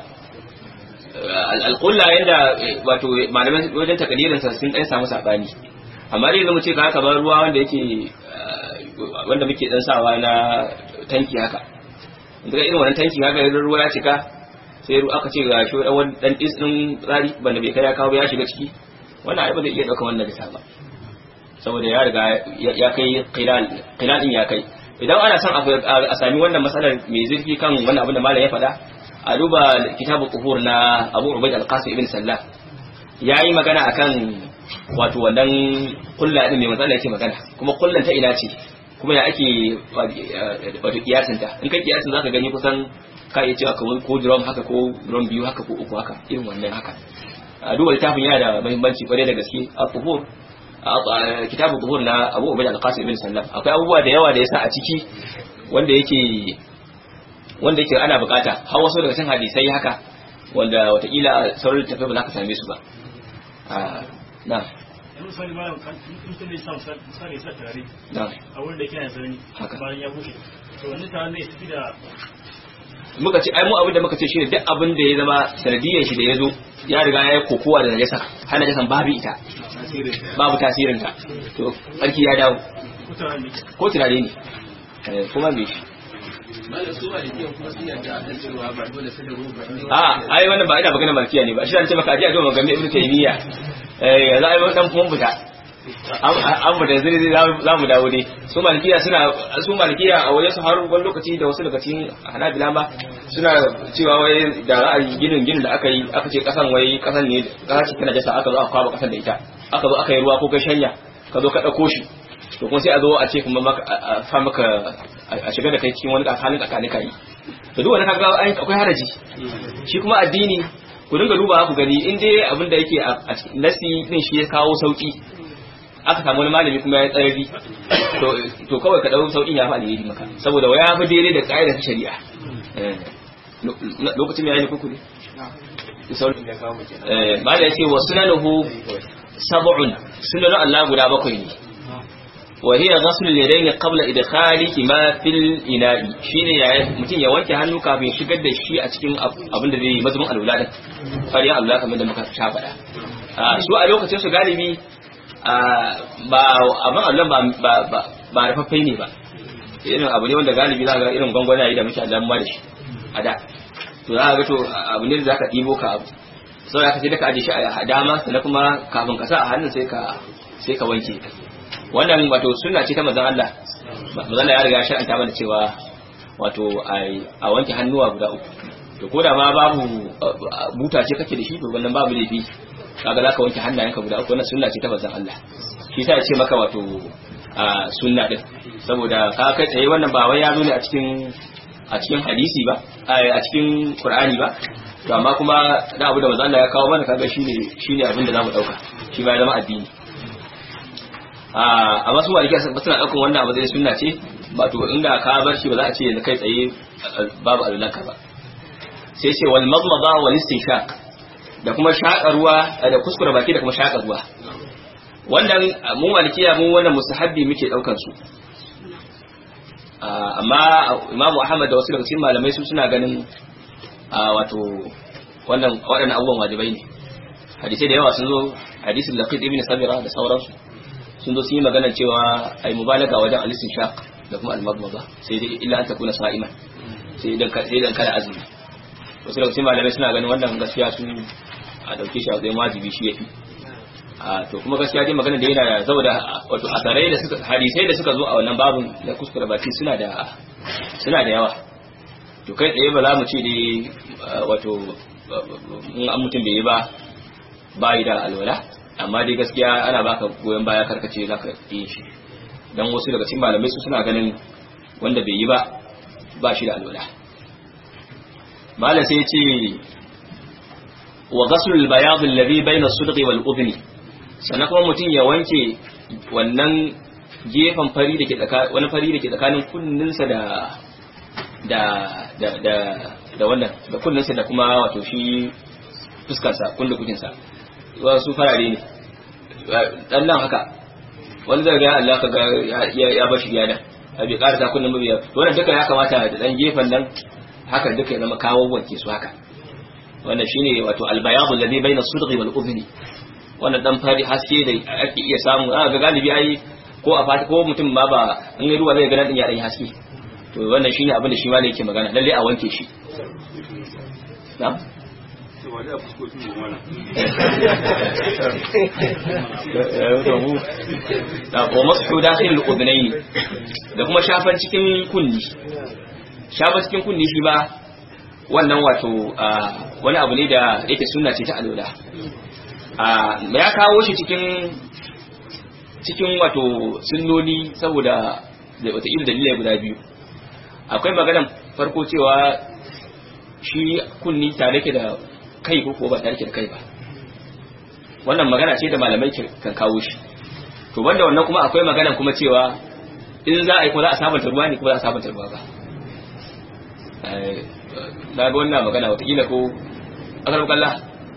eh, al-qulla yanda eh, wato malaman wajen takadirin sa sun dan samu sabani amma dai zamu ce ka haka ba ruwa wanda yake eh, wanda muke dan sawa na tanki haka daga irin wannan tanki haka idan ruwa ya cika sai ruwa aka ce ga shi dan wani dan dis din tsari banda bai kai ya kawo ba ya shiga ciki wannan ai ba zai iya dauka wannan da ba saboda ya riga ya ya kai qilal din ya kai idan ana son a a sami wannan matsalar mai zurfi kan wannan abin da malam ya faɗa a duba kitabu tuhur na Abu Ubaid al-Qasim ibn Sallah yayi magana akan wato wannan kulla din mai matsala yake magana kuma kullan ta ina ce kuma ya ake wato kiyasin ta in kai kiyasin zaka gani kusan ka iya cewa kamar ko drum haka ko drum biyu haka ko uku haka irin wannan haka a duba littafin yana da muhimmanci kwarai da gaske a tuhur a kitabu tuhur na Abu Ubaid al-Qasim ibn Sallam akwai abubuwa da yawa da yasa a ciki wanda yake wanda yake ana bukata har wasu daga cikin hadisai haka wanda watakila sauran littafai ba za ka same su ba Ah, na yanzu misali malam kan in tun sa misali sa tare na a wurin da ke yana sarari Haka. bayan ya bushe to wani tare zai tafi da muka ce ai mu abin da muka ce shine duk abin da ya zama sanadiyyar shi da ya zo ya riga ya yi kokowa da najasa har najasan babu ita babu tasirin ta to sarki ya dawo kutaren ne ko tunare ne Eh, kuma me shi malam su malikiyan kuma sun yarda akan cewa ba dole sai da ruwa ne a ai wannan ba ina magana malkiya ne ba shi ce maka aje a zo magana ibnu taymiya eh yanzu ai wannan kuma buta an an buta zai za mu dawo ne su malkiya suna su malkiya a wajen su har wani lokaci da wasu daga cikin hanabila ma suna cewa wai da ra'ayi ginin ginin da aka yi aka ce kasan wai kasan ne kasa ce tana jasa aka zo aka kwaba kasan da ita aka zo aka yi ruwa ko kai shanya ka zo ka dauko shi to kuma sai a zo a ce kuma maka a a fa maka a shiga da kai cikin wani halin tsakanin kai to duk wani kaga ai akwai haraji shi kuma addini ku dinga duba ku gani in dai abin da yake a a cikin nasi din shi ya kawo sauki aka samu wani malami kuma ya tsarari to to kawai ka dau saukin ya fa alheri maka saboda waya fi daidai da kaidar ta shari'a Eh, lo- lo- lokacin ya yi kuku ne saurin eh malai yace wa sunanuhu sab'un sunan Allah guda bakwai ne وهي غسل اليدين قبل إدخالهما في الإناء shine ya mutum ya wanke hannu kafin shigar da shi a cikin abin da zai yi mazumin alwala din fariyan alwala kamar da muka sha faɗa Ah, su a lokacin su galibi ah, ba abin alwala ba ba ba ba rufaffai ne ba irin abu ne wanda galibi za ka ga irin gwangwanaye da muke alwala da shi a da to za ka ga to abu ne da za ka ɗibo ka abu sau da ka sai da ka aje shi a dama sannan kuma kafin ka sa a hannun sai ka sai ka wanke wannan wato sunna ce ta manzon Allah manzon Allah ya riga shar'anta mana cewa wato ai a wanke hannuwa guda uku to ko da ma babu buta ce kake da shi to wannan babu laifi kaga zaka wanke hannayenka guda uku wannan sunna ce ta manzon Allah shi yasa ya ce maka wato sunna din saboda ka kai tsaye wannan ba wai ya zo ne a cikin a cikin hadisi ba a cikin Qur'ani ba to amma kuma da abu da manzon Allah ya kawo mana kaga shine shine abin da zamu dauka shi ba ya zama addini a masu maliki suna daukan wannan abu zai sunna ce ba to inda ka bar shi ba za a ce yanzu kai tsaye babu alulanka ba sai ce wal madmada wal istinshaq da kuma shaƙa ruwa da kuskure baki da kuma shaƙa ruwa wannan mu malikiya mu wannan mustahabbi muke daukar su amma Imam Ahmad da wasu daga cikin malamai su suna ganin wato wannan waɗannan abubuwan wajibai ne hadisai da yawa sun zo hadisin Laqit ibn Sabira da sauransu sun zo sun yi magana cewa ai mubalaga wajen alisin shaq da kuma al-madmada sai dai illa an takuna sa'iman sai idan sai idan kana azumi wasu daga cikin malamai suna ganin wannan gaskiya su a dauke shi a matsayin wajibi shi yafi a to kuma gaskiya dai magana da yana da saboda wato asarai da suka hadisai da suka zo a wannan babun da kuskure baki suna da suna da yawa to kai tsaye ba za mu ce dai wato in an mutum bai yi ba bayi da alwala amma dai gaskiya ana baka goyon baya karkace zaka yi shi dan wasu daga cikin malamai su suna ganin wanda bai yi ba ba shi da alwala malam sai ya ce wa ghasl al-bayad alladhi bayna as-sudghi wal udhni sannan kuma mutum ya wanke wannan gefen fari da ke tsakanin wani fari da ke tsakanin kunninsa da da da da da wannan da kunninsa da kuma wato shi fuskarsa kullu kukinsa wasu farare ne dan nan haka wani zai ga Allah ka ga ya bashi yana a bai karasa kullum mabiya to wannan duka ya kamata da dan gefen nan haka duka ya zama kawo wanke su haka wannan shine wato albayadu alladhi baina as-sudghi wal udhni wannan dan fari haske da ake iya samu a ga galibi ai ko a fata ko mutum ma ba in ruwa zai ga nan din ya dan haske to wannan shine abin da shi ma yake magana lalle a wanke shi na'am wa masu dakhil al-udhnayn da kuma shafan cikin kunni shafan cikin kunni shi ba wannan wato wani abu ne da yake sunna ce ta alola ya kawo shi cikin cikin wato sunnoni saboda da wata irin dalilai guda biyu akwai maganan farko cewa shi kunni tare ke da kai ko ba tare da kai ba wannan magana ce da malamai kan kawo shi to banda wannan kuma akwai magana kuma cewa in za a yi kuma za a sabanta ruwa ne kuma za a sabanta ruwa ba na ga wannan magana watakila ko akar kalla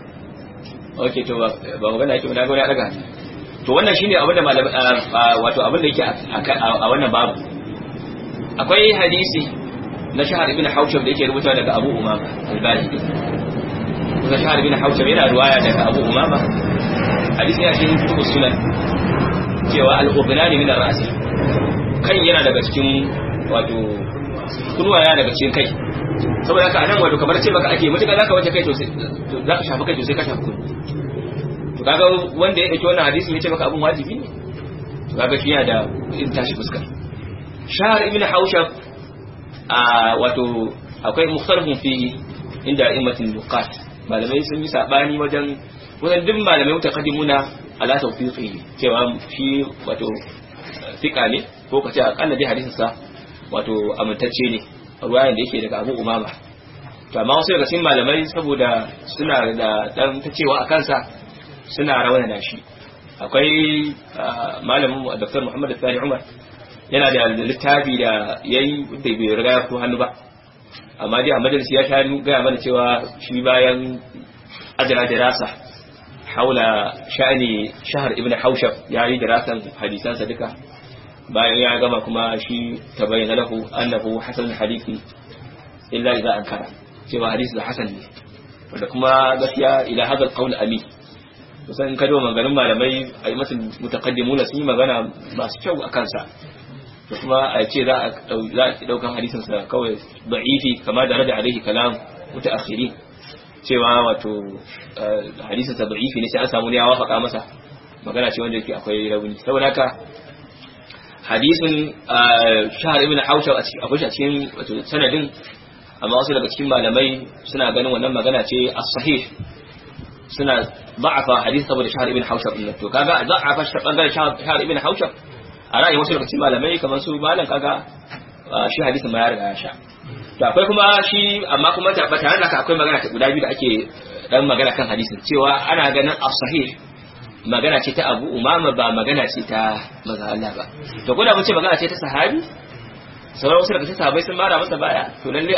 ok to ba magana yake ba na ga wani ya daga to wannan shine abin da malamai wato abin da yake a wannan babu akwai hadisi na shahar ibn haushab da yake rubuta daga abu umama al-bahili kuma shahar bin haushab yana ruwaya daga abu umama hadisi ya cikin kutubus sunan cewa al-ubnani min ar-ra's kai yana daga cikin wato kunwa yana daga cikin kai saboda haka anan wato kamar ce maka ake mutuka zaka wace kai to zaka shafi kai to sai ka shafi kunni to kaga wanda ya dauki wannan hadisi ya ce maka abun wajibi ne to kaga shi yana da in tashi fuskar shahar ibn haushab a wato akwai mukhtarifun fi inda immatin nuqat malamai sun yi sabani wajen wajen duk malamai mutaqaddimuna ala tawfiqi cewa shi wato fika ne ko kace akalla dai hadisin sa wato amintacce ne ruwayan da yake daga Abu Umama to amma wasu daga cikin malamai saboda suna da dan ta cewa a kansa suna rawana da shi akwai malamin Dr. Muhammad Sani Umar yana da littafi da yayi da bai riga ko hannu ba amma dai a majalisi ya sha gaya mana cewa shi bayan ajira dirasa haula sha'ani shahar ibn haushab ya yi dirasan hadisansa duka bayan ya gama kuma shi ta bayyana lahu annahu hasan hadisi illa idza ankara cewa hadisi da hasan ne wanda kuma gaskiya ila hadal qawl ami kusan in kado maganin malamai a yi masu mutaqaddimuna sun yi magana masu kyau a kansa da kuma a ce za a daukan hadisinsa kawai da'ifi kama da rada alaihi kalam mutaakhirin cewa wato hadisinsa da'ifi ne sai an samu ne ya wafaka masa magana ce wanda yake akwai rauni saboda haka hadisin shahar ibn haushab akwai shi a cikin wato sanadin amma wasu daga cikin malamai suna ganin wannan magana ce as-sahih suna da'afa hadith saboda shahar ibn haushab din to kaga da'afa shi bangaren shahar ibn haushab a ra'ayin wasu daga cikin malamai kamar su malam kaga shi hadisin ma ya riga ya sha to akwai kuma shi amma kuma ta tare da akwai magana guda biyu da ake dan magana kan hadisin cewa ana ganin as-sahih magana ce ta Abu Umama ba magana ce ta maza Allah ba to ko da mun ce magana ce ta sahabi sauran wasu daga cikin sahabbai sun mara masa baya to lalle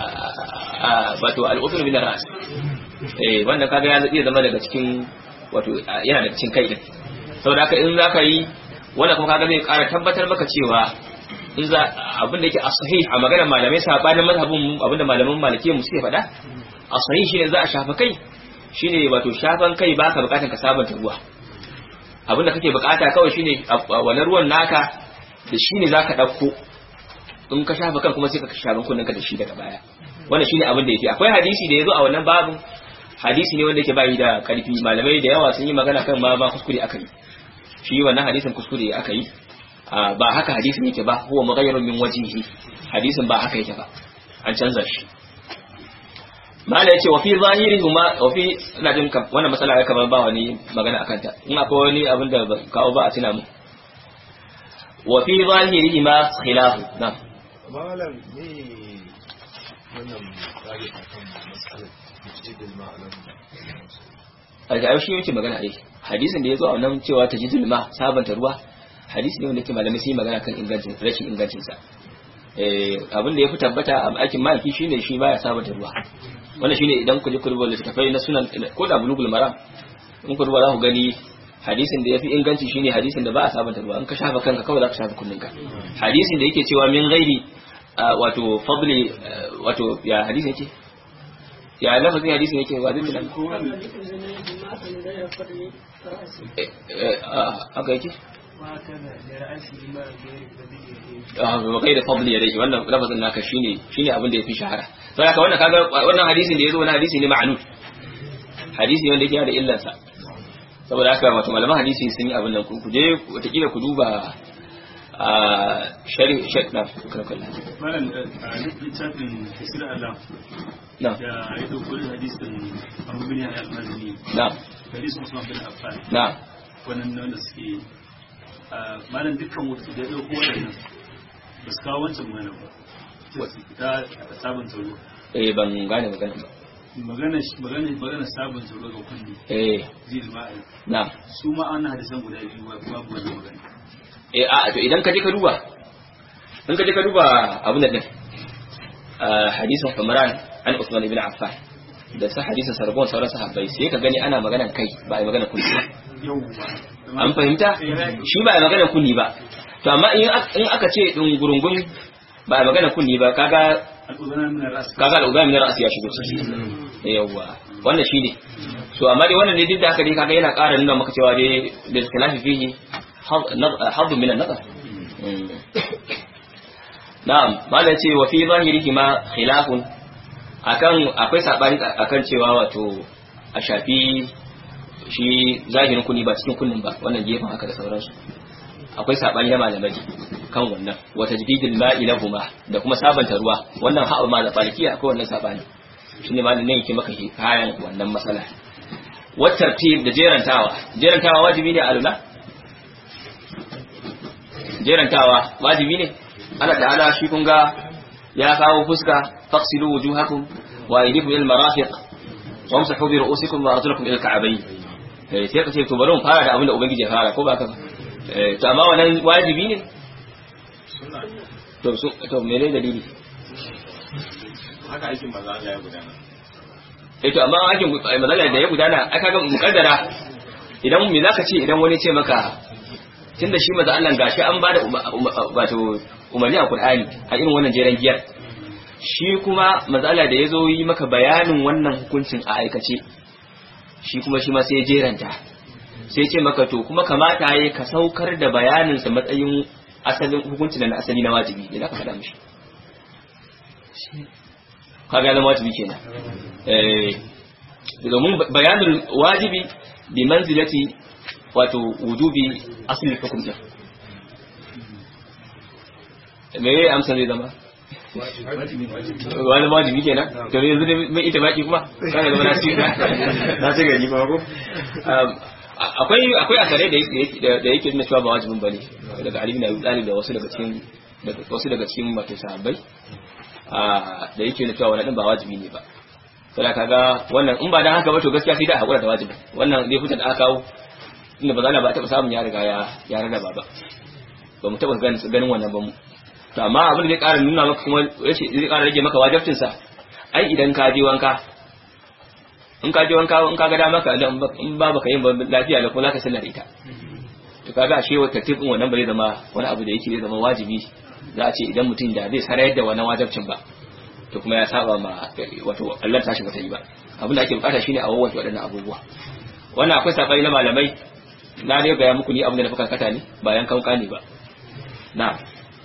wato al-usul min ras eh wannan kaga ya iya zama daga cikin wato yana daga cikin kai din saboda haka in zaka yi wannan kuma kaga zai ƙara tabbatar maka cewa in za abin da yake as-sahih a maganar malamai sabanin mazhabin abin da malaman malikiyya mu suke faɗa as-sahih shine za a shafa kai shine wato shafan kai baka bukatan ka sabanta ruwa abin da kake bukata kawai shine wannan ruwan naka da shine zaka dauko in ka shafa kan kuma sai ka shafa kunninka da shi daga baya wannan shine abin da yake akwai hadisi da yazo a wannan babin hadisi ne wanda yake bayi da karfi malamai da yawa sun yi magana kan ma ba kuskure aka yi shi wannan hadisin kuskure aka yi ba haka hadisin yake ba huwa mughayyirun min wajhihi hadisin ba haka yake ba an canza shi mala yace wa fi zahiri huma wa fi ina jin wannan masala ya kamar ba wani magana akan ta in akwai wani abin da kawo ba a tuna mu wa fi zahiri ma khilaf na malam ne wannan tsari akan matsalar jidil ma'alam a ga shi yake magana ai hadisin da yazo a wannan cewa tajidul ma sabanta ruwa hadisi ne wanda yake malamai sun yi magana kan ingancin rashin ingancin sa eh abin da ya fi tabbata a aikin maliki shine shi baya sabanta ruwa wannan shine idan ku je ku rubuta littafai na sunan ko da bulugul maram in ku rubuta za ku gani hadisin da yafi inganci shine hadisin da ba a sabanta ruwa in ka shafa kanka kawai za ka shafa kunninka hadisin da yake cewa min ghairi wato fadli wato ya hadisin yake ya lafazin hadisin yake wa zai nan aka yake wa kai da fadli ya dai wannan lafazin naka shine shine abin da yafi shahara sai haka wannan kaga wannan hadisin da yazo wannan hadisi ne ma'anud hadisi wanda yake da illansa saboda haka wato malaman hadisi sun yi abin nan ku je watakila ku duba a shari shek na kakalla malam a littafin hisir alam na da ya dauko da hadisin abu bin ya al-mazini na hadisin usman bin affan na wannan nan da suke a malam dukkan wasu da ya dauko wannan ba su kawo wancan magana ba ta sabon tsaro eh ban gane magana ba magana magana magana sabon tsaro ga kulli eh zil ma'i na su ma an hadisan guda biyu babu wannan magana eh a to idan ka je ka duba in ka je ka duba abin da din hadisin Umran an Uthman ibn Affan da sa hadisin Sarbon sauran sahabbai sai ka gani ana maganan kai ba ai maganan kulli ba yawwa an fahimta shi ba ai maganan kulli ba to amma in in aka ce din gurungun ba ai maganan kulli ba kaga al'udana min ras kaga al'ugami na ra'asi ya shigo ciki yawa wannan shine so amma dai wannan ne duk da haka dai kaga yana ƙara nuna maka cewa dai da khilafi fihi haddu min an-nazar na'am malai ce wa fi zahirihi ma khilafun akan akwai sabani akan cewa wato a shafi shi zahirin kunni ba cikin kunnin ba wannan gefen haka da sauransu akwai sabani na malamai kan wannan wa tajdidil ma'i lahuma da kuma sabanta ruwa wannan ha'a ma da balikiya akwai wannan sabani shine malamin ne yake maka kayan wannan masala wa tartib da jerantawa jerantawa wajibi ne a alula jerantawa wajibi ne Allah ta'ala shi kun ga ya kawo fuska faqsilu wujuhakum wa aydikum ila al-marafiq wamsahu bi ru'usikum wa arjulakum ila al-ka'bayn eh sai ka ce to bari mu fara da abin da ubangiji ya fara ko ba ka ba eh to amma wannan wajibi ne to su to me ne dalili haka aikin maza Allah ya gudana eh to amma aikin mazalla da ya gudana aka ga mukaddara idan me zaka ce idan wani ce maka tunda shi maza Allah gashi an bada wato umarni a Qur'ani a irin wannan jeren giyar shi kuma maza Allah da yazo yi maka bayanin wannan hukuncin a aikace shi kuma shi ma sai ya jeranta sai ce maka to kuma kamata yayi ka saukar da bayanin sa matsayin asalin hukuncin da na asali na wajibi ne zaka faɗa mishi kaga zama wajibi kenan eh domin bayanin wajibi bi manzilati wato wujubi asli hukum din me yayi amsa zai zama wani wajibi kenan to yanzu ne mai ita baki kuma kana da na ci na ci gari ba ko akwai akwai asare da yake da yake nuna cewa ba wajibin bane daga Ali bin Abi Talib da wasu daga cikin daga wasu daga cikin wato sahabbai da yake nuna cewa wannan din ba wajibi ne ba sai kaga wannan in ba dan haka ba to gaskiya sai da hakura da wajibi wannan dai fitar da aka kawo inda ba za ba taɓa samun ya riga ya ya rarraba ba ba mu taɓa ganin wannan ba mu to amma abin da zai ƙara nuna maka kuma yace zai ƙara rage maka wajibcin sa ai idan ka je wanka in ka je wanka in ka ga dama ka in ba baka yin lafiya da kuma zaka sallar ita to kaga ashe wata tibin wannan ba zai zama wani abu da yake zai zama wajibi za a ce idan mutum da zai sarayar da wannan wajibcin ba to kuma ya saba ma wato Allah ta shi bata yi ba abin da ake bukata shine a wawace waɗannan abubuwa wannan akwai sabani na malamai na dai ga muku ni abin da na fuka kata ne bayan kanka ne ba na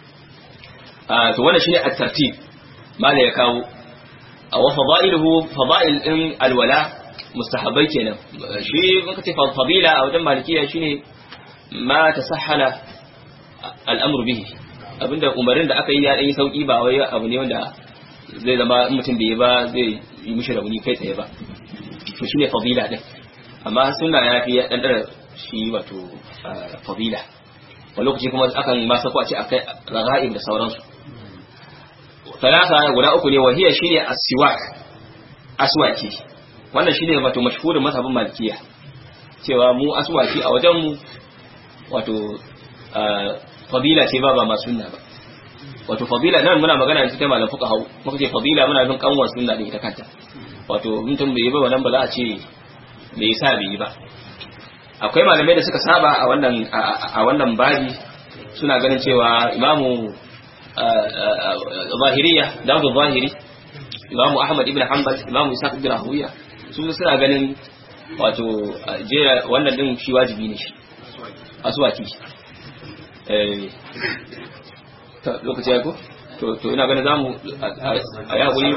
a to wannan shine at-tartib mala ya kawo a wa fadailuhu fadail din alwala mustahabai kenan shi mun kace fadila a wajen malikiya shine ma tasahhala al'amru bihi abinda umarin da aka yi ya dan yi sauki ba wai abu ne wanda zai zama mutum bai ba zai yi mishi rauni kai tsaye ba to shine fadila din amma sunna ya fi dan dara shi wato fadila wani lokaci kuma akan ma sako a ce akai raga'ib da sauransu talata guda uku ne wahiya shine as-siwak aswaki wannan shine wato mashhurin mazhabin malikiya cewa mu aswaki a wajen mu wato fadila ce ba ba ma sunna ba wato fadila nan muna magana ne ta malam fuqaha muka ce fadila muna bin kanwar sunna ne ita kanta wato mutum bai yi ba wannan ba za a ce me yasa bai yi ba akwai malamai da suka saba a wannan a wannan babi suna ganin cewa imamu zahiriya dawud zahiri imamu ahmad ibn hanbal imamu isa ibn rahuya su suna ganin wato jera wannan din shi wajibi ne shi aswaki eh lokaci ya ko to to ina ganin zamu a ya guri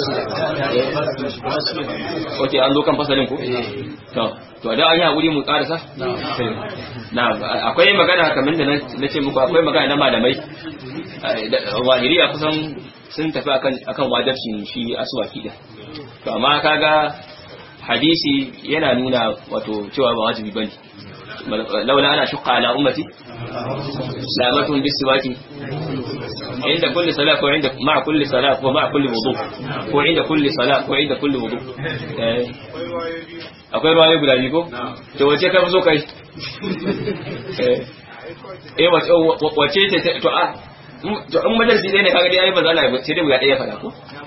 Oke an zo kan fasalin ko to to da an yi hakuri mu karasa na akwai magana kamar da na ce muku akwai magana na malamai wahiriya kusan sun tafi akan akan wajibcin shi aswaki din to amma kaga hadisi yana nuna wato cewa ba wajibi bane laula ana shukka ala ummati lamatun bisiwaki عند كل صلاة وعند مع كل صلاة ومع كل وضوء وعند كل صلاة وعند كل وضوء akwai ruwa guda biyu ko to wace ka fi so kai eh wace ce to a to in majalisi ɗaya ne kaga dai yayi ba za na sai dai guda ɗaya fada ko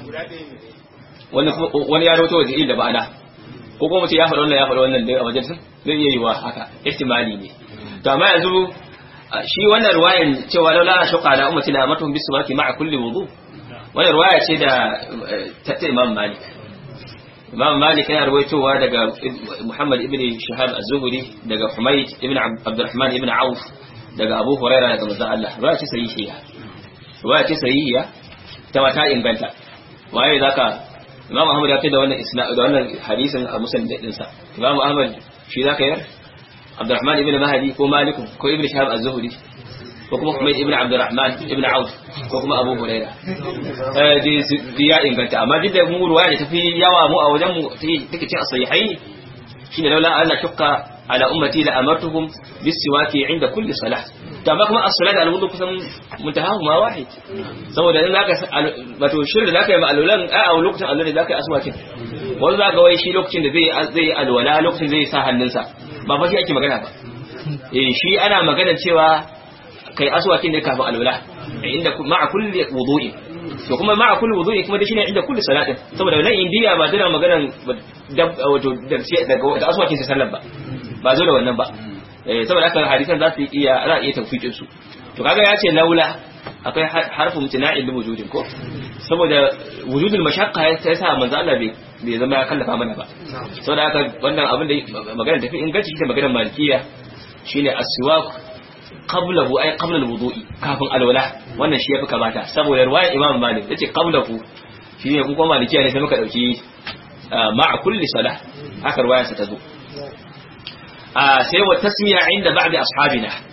wani wani ya rawato waje da ba'ana ko kuma ce ya faɗa wannan ya faɗa wannan dai a majalisin zai iya yiwa haka ihtimali ne to amma yanzu shi wannan ruwayan cewa laula na shuka ala ummati la amatuhum bis salati ma'a kulli wudu wannan ruwaya ce da ta Imam Malik Imam Malik yana ruwaitowa daga Muhammad ibn Shahab az-Zuhri daga Humayd ibn Abdurrahman ibn Auf daga Abu Hurairah daga manzon Allah ruwaya ce sahihiya ruwaya ce sahihiya ta mata inganta waye zaka Imam Ahmad ya ce da wannan isna da wannan hadisin a musnad din sa Imam Ahmad shi zaka yar Abdurrahman ibn Mahdi ko Malik ko Ibn Shahab az-Zuhri ko kuma Humayd ibn Abdurrahman ibn Auf ko kuma Abu Huraira eh di ya inganta amma duk da mu ruwaya da tafi yawa mu a wajen mu take cin as-sahihain shine laula anna shukka ala ummati la amartuhum bis-siwaki inda kulli salah to amma kuma as-salat al-wudu kusan muntahahu ma wahid saboda in zaka wato shirin da zaka yi ma'alulan a lokacin Allah da zaka yi aswakin wanda zaka wai shi lokacin da zai zai alwala lokacin zai sa hannunsa ba fa shi ake magana ba eh shi ana magana cewa kai aswakin ne kafin alwala inda ma'a kulli wudu'i to kuma ma'a kulli wudu'i kuma da shine inda kulli salatin saboda nan indiya ba tana maganan wato da aswakin sai sallar ba ba zo da wannan ba eh saboda haka hadisan za su iya za iya tawfiqin su to kaga ya ce laula akwai harfu mutana'il bi wujudin ko saboda wujudul mashaqqa ya sa manzo Allah bai bai zama ya kallafa mana ba saboda haka wannan abin da magana tafi inganci shi da maganar malikiya shine aswaq qablahu ay qabla alwudu'i kafin alwala wannan shi yafi kamata saboda riwayar imam malik yace qablahu shine kun kuma malikiya ne sai muka dauki ma'a kulli salah haka riwayar sa ta zo sai wa tasmiya inda ba'di ashabina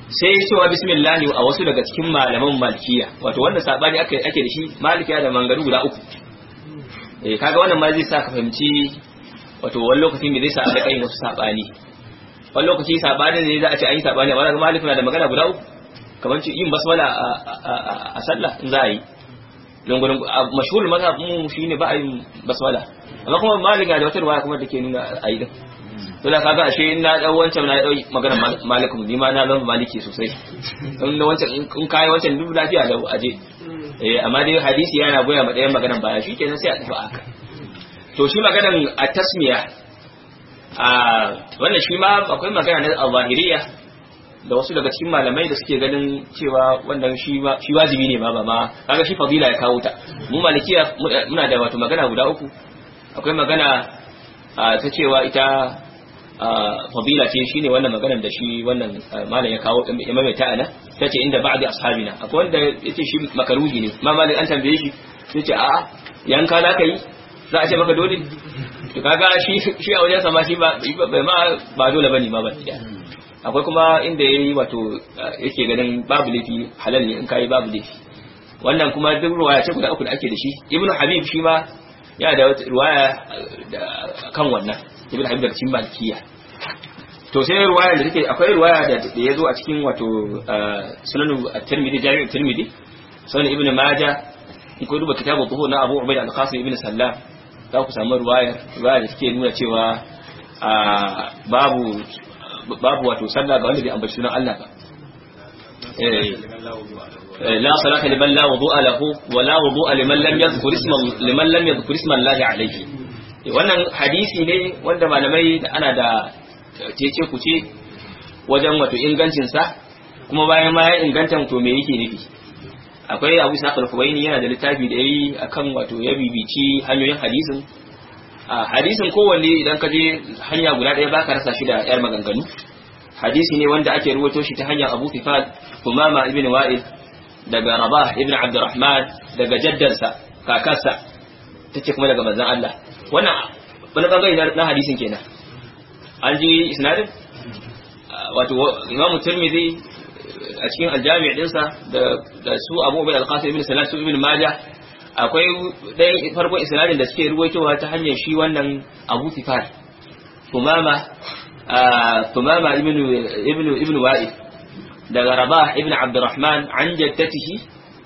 sai cewa bismillah a wasu daga cikin malaman malikiya wato wanda sabani ake ake da shi malikiya da mangaru guda uku eh kaga wannan ma zai sa ka fahimci wato wani lokaci me zai sa a kai wasu sabani wani lokaci sabani ne za a ce an yi sabani amma daga malik na da magana guda uku kamar ce yin basmala a sallah in za a yi don gudun mashhurul mazhab mu shine ba a yin basmala amma kuma malik na da wata riwaya kuma da ke nuna a yi din to da kaga ashe in na dau wancan na dau magana malikum ni ma na zama maliki sosai in da wancan in kai wancan duk lafiya da aje eh amma dai hadisi yana goya ma dayan maganan baya shikenan sai a tafi aka to shi maganan a tasmiya a wannan shi ma akwai magana na al-zahiriyya da wasu daga cikin malamai da suke ganin cewa wannan shi shi wajibi ne ma ba ma kaga shi fadila ya kawo ta mu malikiya muna da wato magana guda uku akwai magana ta cewa ita fadila ce shine wannan maganar da shi wannan malam ya kawo ya maimaita ana ta ce inda ba'di ashabina akwai wanda yace shi makaruhi ne ma malam an tambaye shi yace a'a yanka za ka yi za a ce maka dole to kaga shi shi a wajen sama shi ba bai ma ba dole bane ma ba akwai kuma inda yayi wato yake ganin babu laifi halal ne in kai babu laifi wannan kuma duk ruwaya ce guda uku da ake da shi ibnu habib shi ma yana da ruwaya kan wannan ibn habib daga cikin malikiya to sai ruwaya da take akwai ruwaya da da yazo a cikin wato sunan at-tirmidhi jami' at-tirmidhi sunan ibn majah in ko duba kitabu dhuhur na abu ubayd al-qasim ibn sallam za ku samu ruwaya ruwaya da take nuna cewa babu babu wato sallah ga wanda bai ambaci sunan Allah ba لا صلاة لمن لا وضوء له ولا وضوء لمن لم يذكر اسم لمن لم يذكر اسم الله عليه wannan hadisi ne wanda malamai da ana da cece kuce wajen wato ingancin sa kuma bayan ma ya inganta to me yake nufi akwai Abu Sa'id al-Khuwaini yana da littafi da yayi akan wato ya bibici hanyoyin hadisin a hadisin kowanne idan ka je hanya guda ɗaya baka rasa shi da yar maganganu hadisi ne wanda ake ruwato shi ta hanyar Abu Tifal Umama ibn Wa'il daga Rabah ibn Abdurrahman daga jaddansa kakarsa tace kuma daga manzon Allah wannan wani bangare na hadisin kenan an ji isnadin wato Imam Tirmidhi a cikin aljami' dinsa da da su Abu Ubayd al-Qasim ibn Salam su ibn Majah akwai ɗayan farkon isnadin da suke ruwaitowa ta hanyar shi wannan Abu Tifal Umama Umama ibn ibn ibn Wa'il daga Rabah ibn Abdurrahman an jaddatihi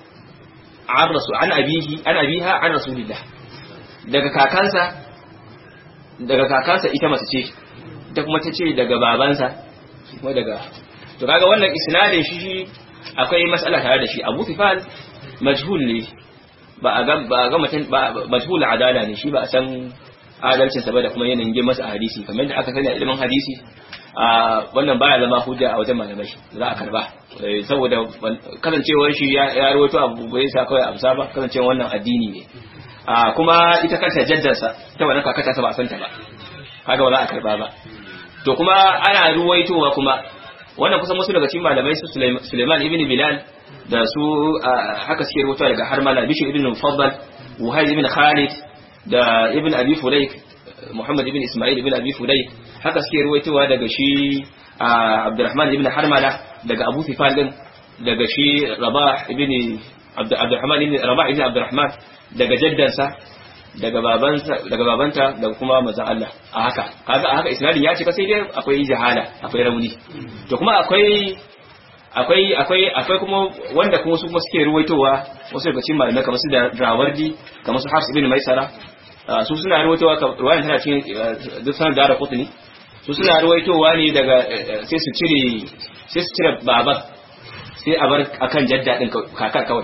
an rasu an abihi an abiha an rasulillah daga kakansa daga kakansa ita mace ce ita kuma ta ce daga babansa kuma daga to kaga wannan isnadin shi shi akwai matsala tare da shi Abu Tifal majhul ne ba a ga ba a ga mutum ba majhul adala ne shi ba a san adalcin sa ba da kuma yanayin girman masa a hadisi kamar da aka sani a ilimin hadisi a wannan baya zama hujja a wajen malamai za a karba saboda kasancewar shi ya rawaito abu bai sa kawai amsa ba kasancewar wannan addini ne a kuma ita kanta jaddarsa ta wannan kakata ta ba san ta ba kaga ba za a karba ba to kuma ana ruwaitowa kuma wannan kusan wasu daga cikin malamai su Suleiman ibn Bilal da su haka suke rubuta daga Harmala Bishir ibn Mufaddal Wuhayb ibn Khalid da ibn Abi Fulayk Muhammad ibn Ismail ibn Abi Fulayk haka suke ruwaitowa daga shi Abdurrahman ibn Harmala daga Abu Tifal din daga shi Rabah ibn Abdurrahman ibn Rabah ibn Abdurrahman daga jaddansa daga babansa daga babanta daga kuma manzon Allah a haka kaga a haka isnadin ya cika sai dai akwai jahala akwai rauni to kuma akwai akwai akwai akwai kuma wanda kuma su kuma suke ruwaitowa wasu daga cikin malamai kamar su da Rawardi kamar su Hafs ibn Maisara su suna ruwaitowa ruwayan tana cikin duk sanar da Qutni su suna ruwaitowa ne daga sai su cire sai su cire baban sai a bar akan jadda din kakar kawai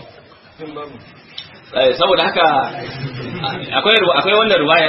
saboda haka akwai akwai wannan ruwayar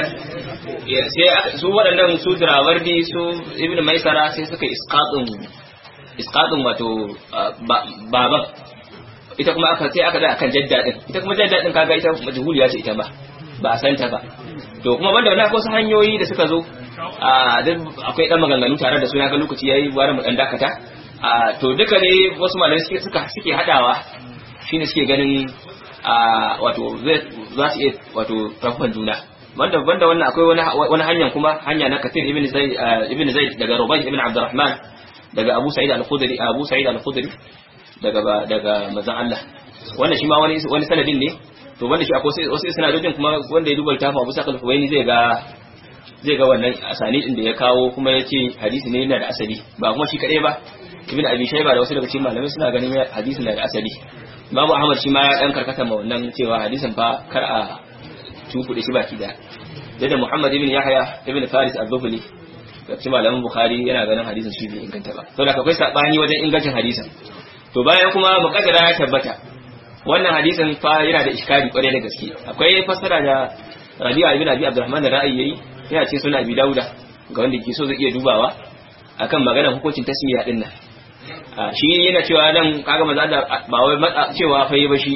sai su waɗannan su Dirawardi su Ibn Maisara sai suka isqatun isqatun wato baban ita kuma aka sai aka da akan jadda din ita kuma jadda din kaga ita majhuliya ce ita ba ba a santa ba to kuma banda wannan akwai wasu hanyoyi da suka zo a duk akwai dan maganganu tare da su na ga lokaci yayi ware mu dan dakata a to duka ne wasu malamai suke suka suke hadawa shine suke ganin a wato za su iya wato rafan juna banda banda wannan akwai wani wani hanyar kuma hanya na Kathir ibn Zaid ibn Zaid daga Rubayh ibn Abdurrahman daga Abu Sa'id al-Khudri Abu Sa'id al-Khudri daga daga manzon Allah wannan shi ma wani wani sanadin ne to wanda shi akwai wasu sanadojin kuma wanda ya duba littafin Abu Sa'id al-Huwaini zai ga zai ga wannan asani din da ya kawo kuma ya ce hadisi ne yana da asali ba kuma shi kadai ba Ibn Abi Shayba da wasu daga cikin malamai suna ganin hadisi na da asali Babu Ahmad shi ma ya dan karkata ma wannan cewa hadisin fa kar a tukuɗe shi baki da da Muhammad ibn Yahya ibn Faris al-Dhuhli da cikin malaman Bukhari yana ganin hadisin shi bai inganta ba saboda akwai sabani wajen ingancin hadisin to bayan kuma muqaddara ya tabbata wannan hadisin fa yana da iskari kwarai da gaske akwai fassara da Rabi'a ibn Abi Abdurrahman da ra'ayi yayi yana ce suna Abi Dauda ga wanda ke so zai iya dubawa akan maganar hukuncin tasmiya din nan shi yana cewa nan kaga maza da ba wai cewa fa yi ba shi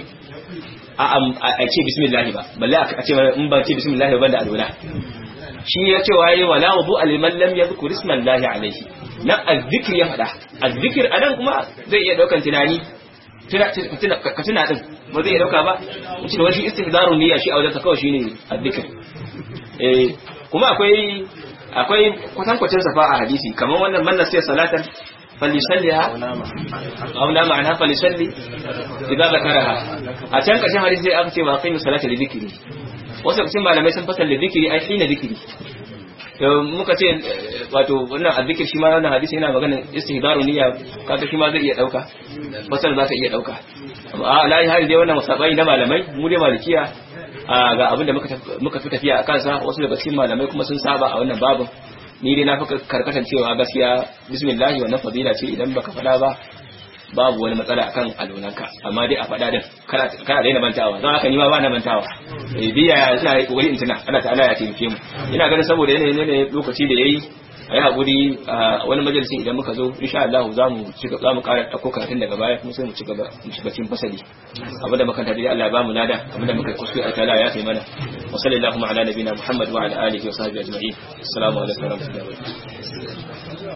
a ce bismillah ba balle a ce in ba ce bismillah ba da alwala shi ya ce waye wala wudu aliman lam yadhkur ismallahi alayhi nan azzikr ya fada azzikr anan kuma zai iya daukan tunani tuna ka tuna din ba zai iya dauka ba shi da wani istihdarun niyya shi a wajen kawai shine azzikr eh kuma akwai akwai kwatankwacin safa a hadisi kamar wannan man nasiya salatan فليصليها أو لا معناها فليصلي إذا ذكرها أتان كشان حديث زي أكتب وأقيم الصلاة لذكري wasu cikin malamai sun fasar da zikiri ai hina zikiri muka ce wato wannan azzikir shi ma wannan hadisi yana magana istihdaru niyya kaga shi ma zai iya dauka fasar za ta iya dauka a lai hari dai wannan musabai na malamai mu dai malikiya ga abin da muka fi tafiya a kansa wasu daga cikin malamai kuma sun saba a wannan babin ni dai na fi karkatan cewa gaskiya bismillah wannan fadila ce idan baka faɗa ba babu wani matsala akan alunanka amma dai a faɗa din kana kana daina mantawa don haka ni ma ba na mantawa eh biya ina yi kokari in tuna Allah ta'ala ya taimake mu ina ganin saboda yanayin ne lokaci da yayi a yi haƙuri a wani majalisin idan muka zo insha Allah za mu ci za mu ƙara ɗauko karatun daga baya kuma sai mu ci gaba mu shiga cikin fasali abin da muka tare Allah ya ba mu lada abin da muka kuskure Allah ta'ala ya kai mana wa sallallahu ala nabiyina Muhammad wa ala alihi wa sahbihi ajma'in assalamu alaikum wa rahmatullahi wa barakatuh